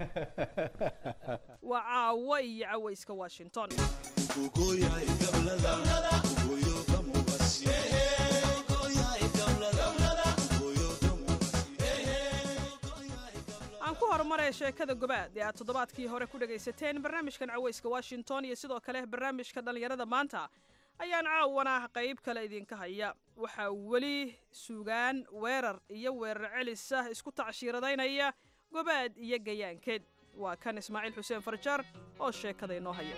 J: waa caawo iyo cawayska washington aan ku horumaraya sheekada gobaad ee aad toddobaadkii hore ku dhegaysateen barnaamijkan cawayska washington iyo sidoo kale barnaamijka dhallinyarada maanta ayaan caawana qayb kale idinka haya waxaa weli sugaan weerar iyo weerar celisa isku tacshiiradaynaya gobaad iyo gayaankeed waa kan ismaaciil xuseen farjar oo sheekada inoo haya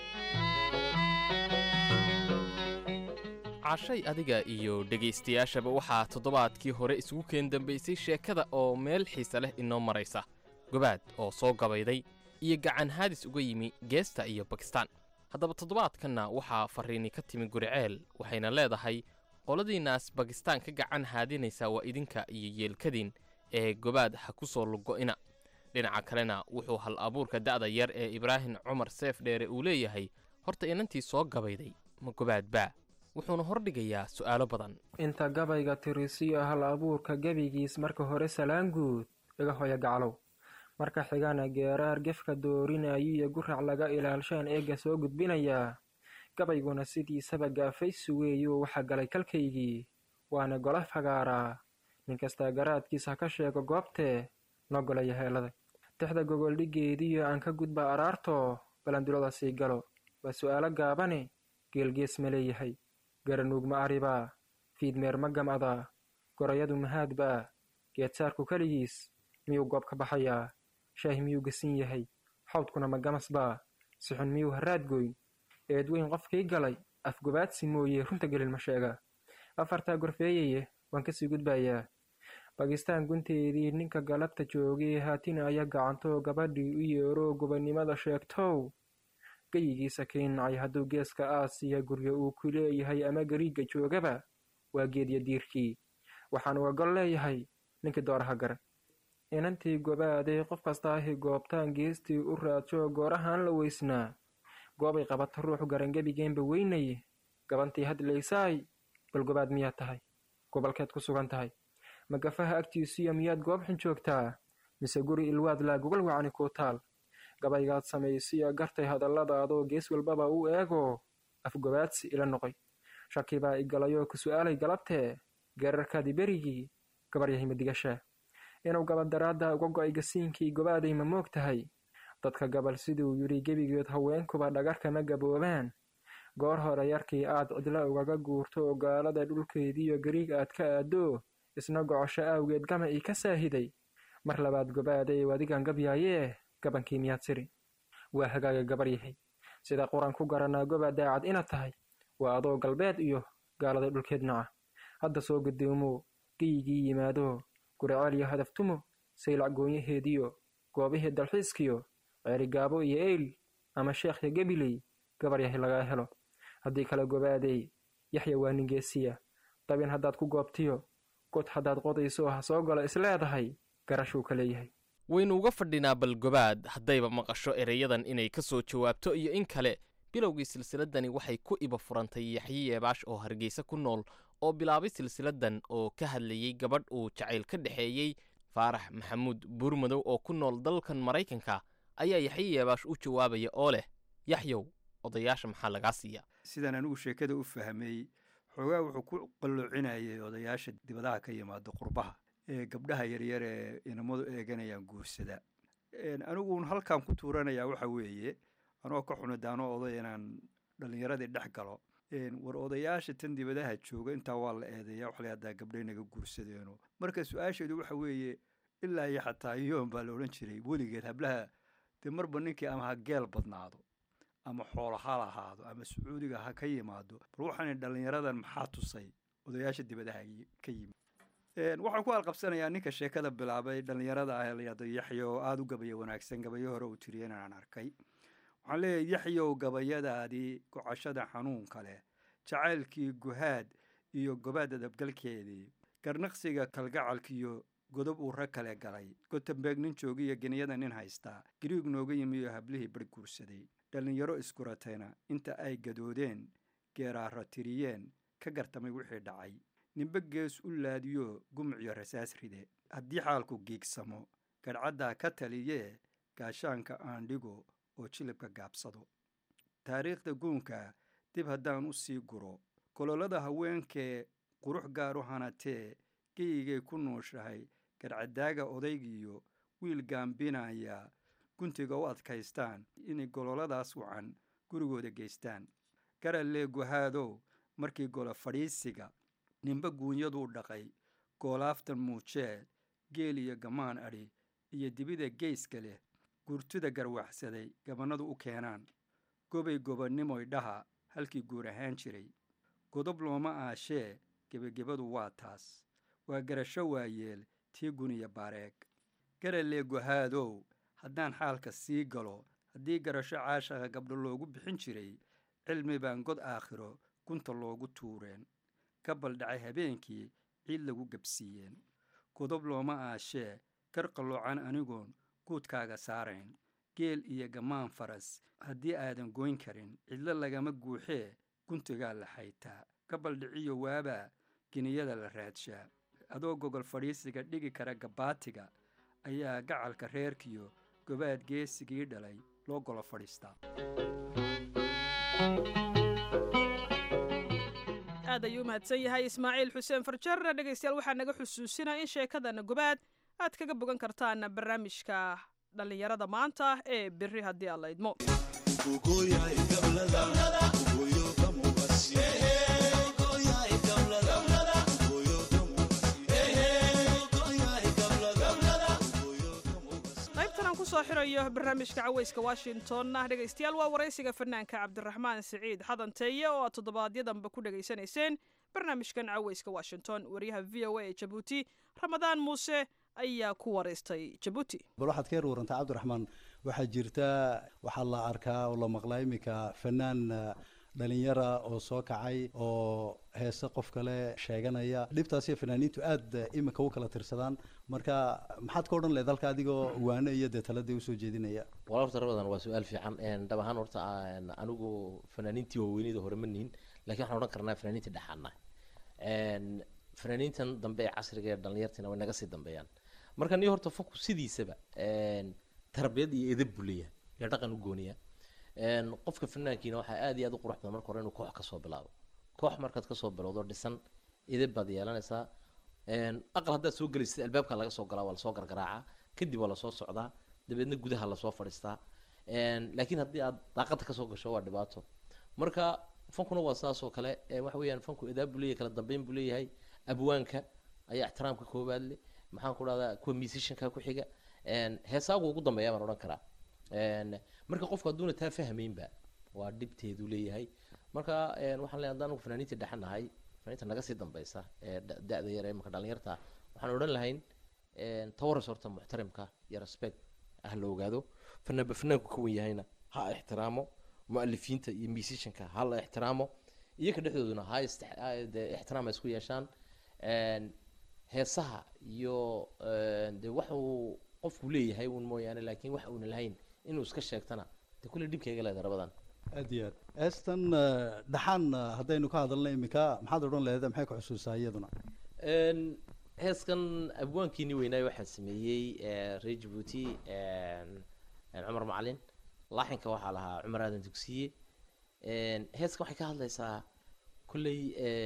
M: cashay adiga iyo dhegaystayaashaba waxaa toddobaadkii hore isugu keen dambaysay sheekada oo meel xiise leh inoo maraysa gobaad oo soo gabayday iyo gacan haadis uga yimi geesta iyo bakistaan haddaba toddobaadkanna waxaa farriini ka timi guriceel waxayna leedahay qoladiinnaas bakistaan ka gacan haadinaysa waa idinka iyo yeelkadiin ee gobaad ha ku soo lugo'ina dhinaca kalena wuxuu hal abuurka da'da yar ee ibraahim cumar seef dheere uu leeyahay horta inantii soo gabayday ma gobaad baa wuxuuna hordhigayaa su'aalo badan
N: inta gabayga tirisiyo hal abuurka gebigiis marka hore salaan guud iga hoya gaclow marka xigana geeraar gefka doorinayo iyo gurac laga ilaalshaan eegga soo gudbinayaa gabayguna sidiisaba gaafaysi weeyuu waxa galay kalkaygii waana gola fagaaraa nin kastaa garaadkiis ha ka sheego goobtee noo golaya heelada tixda gogoldhigeediyo aan ka gudba araartoo balandulada sii galo waa su'aalo gaabane geelgees ma leeyahay garanuug ma aribaa fiidmeer ma gamcadaa gorayadu mahaadbaa geedsaarku keligiis miyuu goob ka baxayaa shaah miyuu gasin yahay xawdkuna ma gamasbaa sixun miyuu haraadgoyn eedweyn qofkii galay afgobaadsi mooye runta gelin ma sheega afartaa gorfeeyaye waan kasii gudbayaa bakistaan gunteedii ninka galabta joogay haatinaya gacantoo gabadhii u yeeroo gobannimada sheegtow geyigiisa keenacay hadduu geeska aasiya guryo uu ku leeyahay ama gariigga joogaba waa geedya diirkii waxaan uga gol leeyahay ninkii dooraha gare inantii gobaaday qof kastaahi goobtaan geestii u raadsho goorahaan la weysnaa goobay qabata ruux garangebigeenba weynaye gabantii hadlaysaay bal gobaad miyaad tahay gobolkeed ku sugan tahay magafaha agtiisiyo miyaad goobxun joogtaa mise guri ilwaad laa gogol wacani kuu taal gabaygaad samaysiyo gartay hadalladaadoo gees walbaba u eegoo afgobaadsi ila noqoy shaki baa igalayoo ku su'aalay galabtee geerarkaadii berigii gabaryahay madigashaa inuu gabadaraadda uga go'ay gasiinkii gobaaday ma moog tahay dadka gabal siduu yidhi gebigeed haweenkuba dhagarkama gaboobaan goor hore yarkii aad cidlo ugaga guurto oo gaalada dhulkeediiyo gariig aad ka aadoo isna gocosho aawgeed gama ii ka saahiday mar labaad gobaaday wadigan gabyaayee gabankii miyaad siri waa hagaaga gabar yahay sida quran ku garanaa goba daacad inaad tahay waa adoo galbeed iyo gaalada dhulkeed naca hadda soo gudoomo geyigii yimaado guriceel iyo hadaftumo saylac goonyaheediyo goobihii dalxiiskiyo ceerigaabo iyo eyl ama sheekhya gebiley gabar yahay lagaa helo haddii kale gobaadey yaxya waa ningeesiya dabin haddaad ku goobtiyo god haddaad qodayso ha soo galo isleedahay garashuu ka leeyahay
M: waynu uga fadhinaa balgobaad haddayba maqasho ereyadan inay ka soo jawaabto iyo in kale bilowgii silsiladani waxay ku iba furantay yaxyi yeebaash oo hargeysa ku nool oo bilaabay silsiladan oo ka hadlayey gabadh uu jacayl ka dhexeeyey faarax maxamuud buurmadow oo ku nool dalkan maraykanka ayaa yaxyi yeebaash u jawaabaya oo leh yaxyow odayaasha maxaa lagaa siiya
K: sidaan anigu sheekada u fahmay xoogaa wuxuu ku qalloocinayay odayaasha dibadaha ka yimaado qurbaha ee gabdhaha yaryar ee inamadu eeganayaan guursada aniguun halkan ku tuuranayaa waxa weeye anoo ka xunidaano oday inaan dhallinyaradii dhex galo war odayaasha tan dibadaha jooga intaa waa la eedeeya waxla haddaa gabdhay naga guursadeeno marka su-aasheedu waxa weeye ilaa iyo xataa yoon baa la odhan jiray weligeed hablaha dee marba ninkii ama ha geel badnaado ama xoolo ha lahaado ama sacuudiga ha ka yimaado bal waxaan dhallinyaradan maxaa tusay odayaasha dibadaha ka yimid waxaan ku alqabsanayaa ninka sheekada bilaabay dhallinyarada ah layado yaxya oo aada u gabaya wanaagsan gabayo hore uu tiriya inaan arkay waxaan leeyahay yaxyow gabayadaadii gocashada xanuunka leh jacaylkii guhaad iyo gobaad adabgalkeedii garnaqsiga kalgacalkiiyo godob uu rag kale galay gotembeeg nin joogiyo geniyada nin haystaa gariig nooga yimi iyo hablihii bar guursaday dhallinyaro iskuratayna inta ay gadoodeen geeraara tiriyeen ka gartamay wixii dhacay ninbe gees u laadiyo gumuciyo rasaas ride haddii xaalku giigsamo gadhcaddaa ka taliyee gaashaanka aan dhigo oo jilibka gaabsado taariikhda guunka dib haddaan u sii guro gololada haweenkee qurux gaaru hanatee geyigay ku nuushahay gadhcadaaga odaygiyo wiil gaambinaya guntiga u adkaystaan inay gololadaas wacan gurigooda geystaan garallee guhaadow markii golo fadhiisiga ninba guunyaduu dhaqay goolaaftan muujee geel iyo gamaan adhi iyo dibida geyska leh gurtida garwaxsaday gabannadu u keenaan gobay gobannimoy dhaha halkii guur ahaan jiray godob looma aashee gebagebadu waa taas waa garasho waayeel tii guniya baareeg garallee guhaadow haddaan xaalka sii galo haddii garasho caashaqa gabdho loogu bixin jiray cilmi baan god aakhiro gunta loogu tuureen ka baldhacay habeenkii ciid lagu gebsiiyeen godob looma aashee gar qalloocan anigoon guudkaaga saarayn geel iyo gammaan faras haddii aadan goyn karin cidlo lagama guuxee guntigaa la xaytaa ka baldhiciyo waabaa geniyada la raadshaa adoo gogol fadhiisiga dhigi kara gabaatiga ayaa gacalka reerkiyo gobaad geesigii dhalay loo golo fadhiistaa
J: aad ayuu umahadsan yahay ismaaciil xuseen farjar dhegaystayaal waxaa naga xusuusinaa in sheekadana gobaad aad kaga bogan kartaan barnaamijka dhallinyarada maanta ee beri haddii aad la idmo qaybtan aan kusoo xirayo barnaamijka caweyska washingtonna dhegaystayaal waa waraysiga fanaanka cabdiraxmaan siciid xadanteeye oo aad toddobaadyadamba ku dhegaysanayseen barnaamijkan caweyska washington wariyaha v o a ee jabuuti ramadaan muuse ayaa ku waraystay jabuuti
O: bal waxaad ka yar warantaa cabdiraxmaan waxaa jirta waxaa la arkaa oo la maqlaa iminka fanaan dhalinyara oo soo kacay oo heese qof kale sheeganaya dhibtaasiyo fanaaniintu aada iminka u kala tirsadaan marka maxaad ka odhan lehed halka adigoo waano iyo dee taladii usoo jeedinaya
L: wala horta rabadan waa su-aal fiican dhab ahaan horta anigu fanaaniintii waaweynida hore ma nihin lakin waxaan odhan karnaa fanaaniintii dhexaana fanaaniintan dambe ee casriga ee dhalinyartiina way naga sii dambeeyaan marka niyo horta foku sidiisaba tarbiyad iyo edab buu leeyahay iyo dhaqan u gooniya qofka fanaankiina waxaa aada iyo aada u qurux badan marka hore inuu koox kasoo bilaabo koox markaad kasoo bilowdo dhisan edab baad yeelanaysaa aqal haddaad soo gelaysid albaabka laga soo galaa waa lasoo gargaraacaa kadib waa lasoo socdaa dabeedna gudaha lasoo fadhiistaa laakiin haddii aad daaqada kasoo gasho waa dhibaato marka fankuna waa saas oo kale waxa weeyaan fanku edaab buu leeyahay kala dambeyn buu leeyahay abwaanka ayaa ixtiraamka koowaad leh maxaan ku dhahdaa kuwa musicianka ku xiga heesaagu ugu dambeeya baan odhan karaa marka qofku hadduuna taa fahmaynba waa dhibteedu leeyahay marka waxaan leeyahay haddaan fanaaniinta dhexan nahay fanaaniinta naga sii dambeysa ee da-da yar ee marka dhalinyarta waxaan odhan lahayn tawaras horta muxtarimka iyo respect ah la ogaado fanaanba fanaanku ka wen yahayna ha ixtiraamo mualifiinta iyo musicianka ha la ixtiraamo iyaga dhexdooduna ha ixtiraam ha isku yeeshaan heesaha iyo de wax uu qofku leeyahay un mooyaane laakiin wax uuna lahayn inuu iska sheegtana de kulle dhibkayga leeda rabadan
O: aad iyo aad eestan dhaxaan haddaynu ka hadalna iminka maxaad odhan lehed maxay ku xusuusaa iyaduna
L: heeskan abwaankiini weynaayo waxaa sameeyey reer jabuuti cumar macalin laaxinka waxaa lahaa cumar aadan dugsiye heeska waxay ka hadlaysaa kolley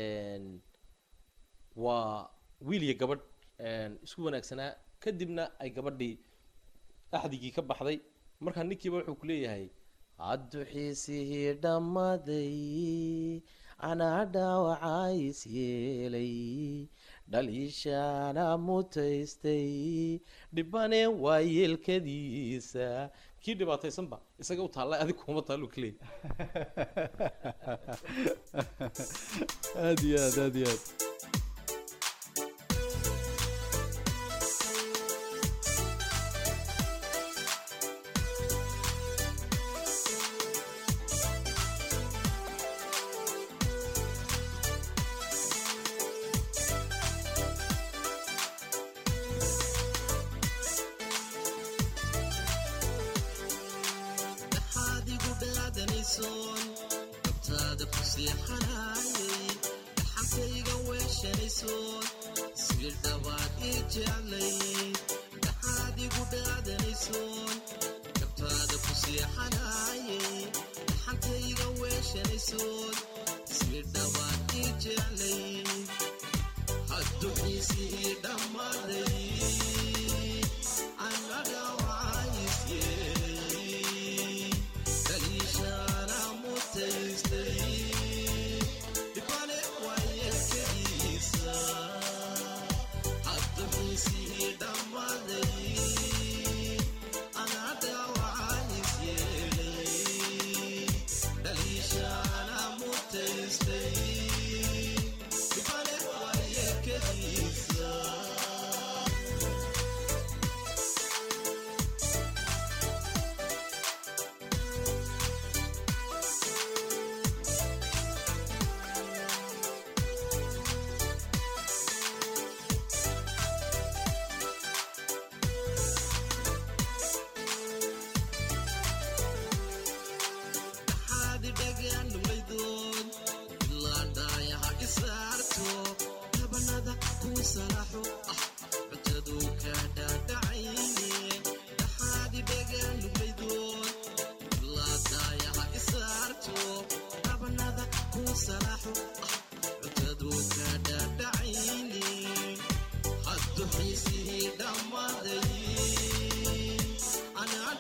L: waa wiil iyo gabadh isku wanaagsanaa kadibna ay gabadhii axdigii ka baxday markaa ninkiiba wuxuu ku leeyahay
P: hadduxiisihii dhammaday anaa dhaawacays yeelay dhaliishaana mutaystay dhibane waa yeelkadiisa
L: kii dhibaataysanba isaga u taalla adig kuma taallu kaleey
O: aad iyo aad aad iyo aad
Q: dhaxaadigu dhaadanaysoon dabtaada ku seexanaayay dhaxantayga weeshanaysoon sii dhawaad ii jeclay dhaxaadigu dhaadanaysoon dabtaada ku seexanaayay dhaxantayga weeshanaysoon sii dhawaad ii jeclay hadduxiisii dhammaaday annaga waayisyeelay kaliishaana mutaystay dhibane waayelkadiisa hadduxiisii dhammaaday annaga waayisyeelay kaliishaana mutaystay dhibane waayelkadiisa dhaxaadi dhagaannumaydoon ilaa dhaayaha isaarto tabanada kuu salaxo ah cuntaduu kaa dhaadhacayne dhaxaadi dhagaannumaydoon ilaa dhaayaha isaarto tabanada kuu salaxo ah cuntaduu kaa dhaadhacayne haddu xiisihii dhammaaday anaa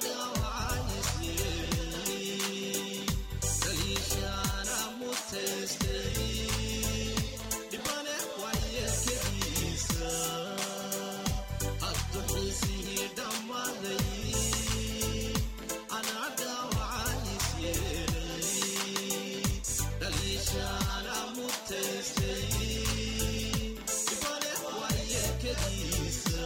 Q: dhaawacayisyeelay kaliishaana mutaystay dhibane waayelkadiisa haddu xiisihii dhammaaday anaa dhaawacayisyeelay kaliishaana mutaystay dhibane waayelkadiisa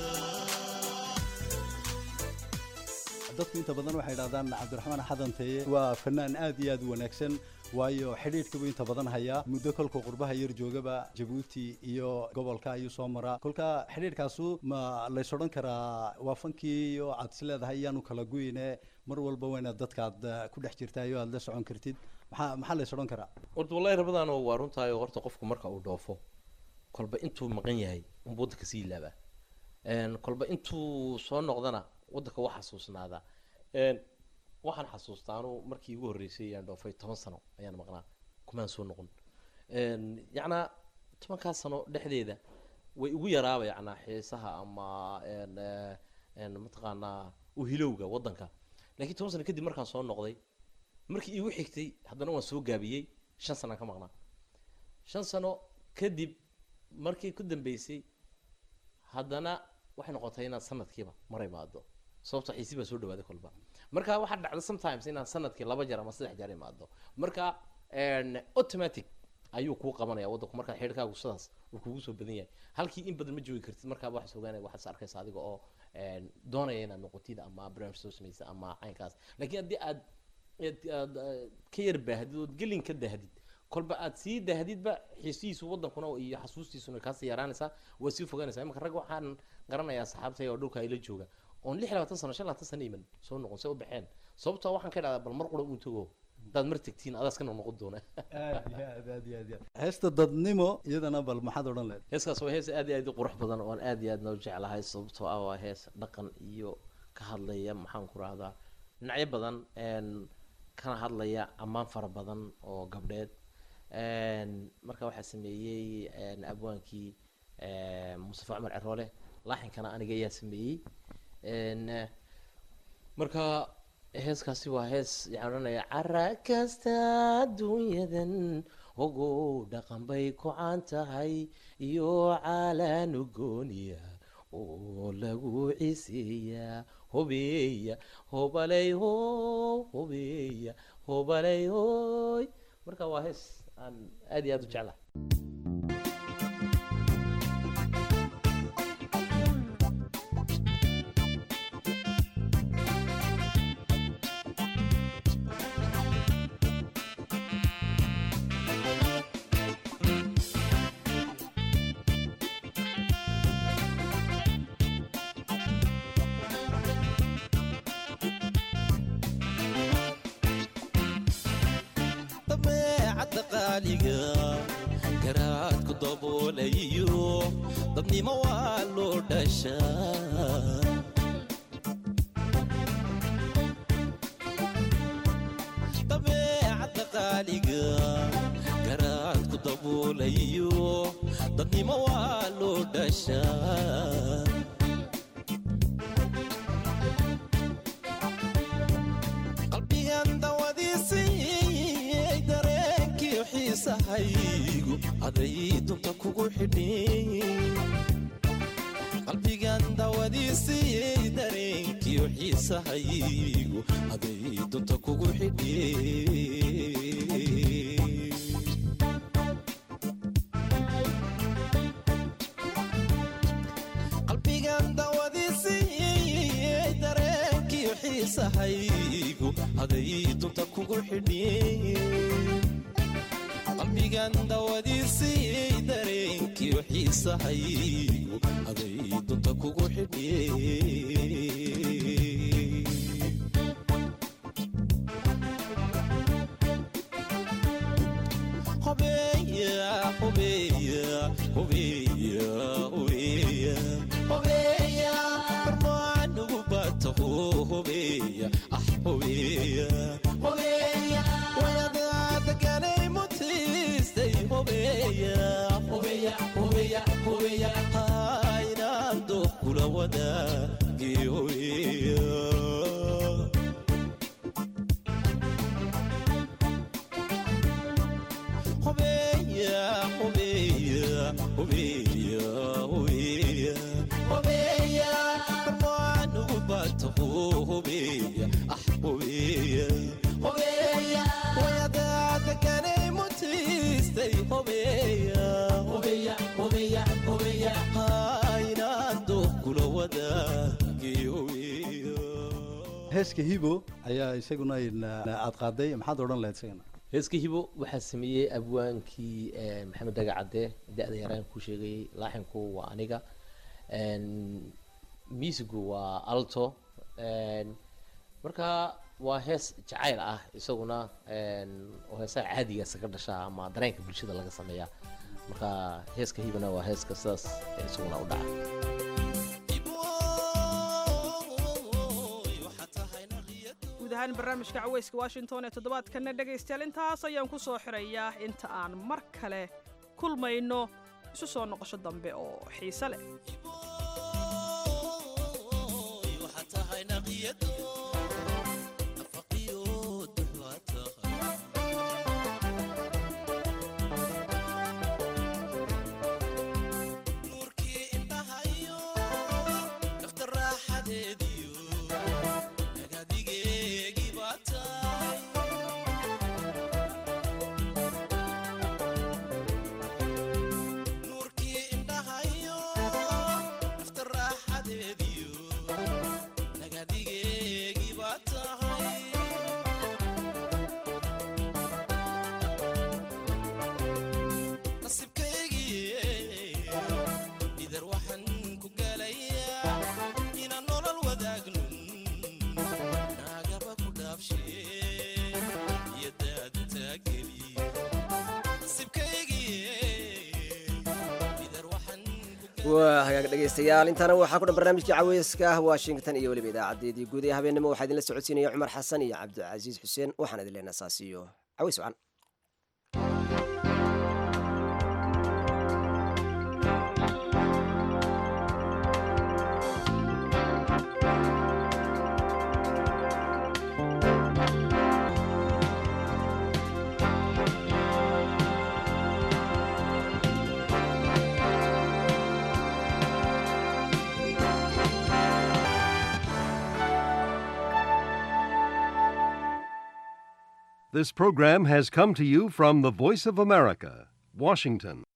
O: dadku inta badan waxay idhahdaan cabdiraxmaan xadanteye waa fanaan aad iyo aad u wanaagsan waayo xidhiidhka buu inta badan hayaa muddo kolkuu qurbaha yar joogaba jabuuti iyo gobolka ayuu soo maraa kolka xidhiidhkaasu ma lays odhan karaa waa fankii iyo aad is leedahay iyaanu kala guyne mar walba waa inaad dadkaad eh, ku dhex jirtayo aad la socon kartid maxaa maxaa lays odhan karaa
L: horta wallahi rabadaan waa runtahay oo horta qofku marka uu dhoofo kolba intuu maqan yahay unbuu waddanka sii ilaabaa Een, kolba intuu soo noqdana waddanka waa xasuusnaadaa Een, waxaan xasuustaa anu markii igu horreysay ayaan dhoofay toban sano ayaan maqnaa kumaan soo noqon Een, yacnaa tobankaas sano dhexdeeda way igu yaraaba yacnaa xiisaha ama een, eh, een, mataqaanaa uhilowga waddanka laakiin toban sano kadib markaan soo noqday markii iigu xigtay haddana waan soo gaabiyey shan sanaan ka maqnaa shan sano kadib markii ku dambeysay haddana waxay noqotay inaad sanadkiiba mar imaado sababto xiisi baa soo dhawaaday kolba marka waxaa dhacda sometimes inaad sanadkii laba jeer ama saddex jeer imaado marka een, automatic ayuu kuu qabanaya waddanku markaa xidhkaagu sidaas uu kugu soo badan yahay halkii in badan ma joogi kartid markaaba waxaad ogaanaya waxaad is arkaysa adiga oo een, doonaya inaad noqotid ama branch soo samaysa ama caynkaas laakiin haddii aad aad aad, eh, ka yar baahdid ood gelin ka dahdid kolba aad sii dahdidba xiisihiisu waddankuna iyo xasuustiisuna kaasii yaraanaysaa waa sii fogaanaysaa imanka rag waxaan garanayaa saxaabtay oo dhulka ayla jooga oon lix labaatan sano shan labaatan sano iman soo noqon se u baxeen sababtoo waxaan ka idhahdaa bal mar qura uun tago haddaad mar tegtiin adaas ka noqnoqon doona
O: aad iyo aad aad iyo aad iyo aad heesta dadnimo iyadana bal maxaad odhan leed
L: heeskaas waa hees aad iyo aad u qurux badan oon aad iyo aad noo jeclahay sababtoo ah waa hees dhaqan iyo ka hadlaya maxaan ku rahdaa dhinacyo badan een, kana hadlaya ammaan fara badan oo gabdheed Een, marka waxaa sameeyey een, abwaankii een, mustafa cumar ceroole laaxinkana aniga ayaa sameeyey Een, eh, marka heeskaasi waa hees waxaan odhanaya cara kasta adduunyadan ogow dhaqan bay ku-aan tahay iyo caalaan ugooniya oo lagu ciseeyaa
P: hobeya hobaley ho hobeya hobaley hoy marka waa hees aan aad iyo aad u jeclahay
Q: dabeecadda qaaliga garaadku daboolayo dadnimo waa loo dhashaa dabeecadda qaaliga garaadku daboolayo dadnimo waa loo dhashaa qalbigan dawadiisii dareenkii xiisahaygu aday dunta kugu xidhin qalbigan dawadiisii dareenkii xiisahaygu aday dunta kugu xidhin qalbigan dawadiisii dareenkii xiisahaygu aday dunta kugu xidhin qalbigan dawadiisii dareenkii xiisahaygu aday dunta kugu xidhin hobeya hobeya hobeya hobeya hobeya barmaanugu bataho hobeya ah hobeya hobeya wayadaadaganay mutiistay hobeya hobeya hobeya hobeya haynaan dooq kula wadaagee hobeya hobeya hobeya hobeya hobeya hobeya barmaanugu bataho hobeya ah hobeya hobeya wayadaadaganay mutiistay hobeya hobeya hobeya hobeya haynaan dooq kula wadaagee hobeya
O: heeska hibo ayaa isaguna aad qaaday maxaad odhan lahayd isagana
L: heeska hibo waxaa sameeyey abwaankii eh, maxamed daga cadde da-da yaraan ku sheegayey laaxinku waa aniga miisigu waa alto marka waa hees jacayl ah isaguna oo heesaha caadigaasa ka dhashaa ama dareenka bulshada laga sameeyaa marka heeska hibana waa heeska sidaas eh, isaguna u dhaca
J: guud ahaan barnaamijka caweyska washington ee toddobaadkanna dhegaystayaal intaas ayaan ku soo xirayaa inta aan mar kale kulmayno isu soo noqosho dambe oo xiise leh
A: waa hagaag dhegaystayaal intaana waxaa ku dhan barnaamijkii caweyska ah washington iyo weliba idaacadeedii guud ee habeennimo waxaa idinla socodsiinaya cumar xasan iyo cabdicasiis xuseen waxaan idin leenaha saas iyo caweys wacan
R: This program has come to you from the Voice of America, Washington.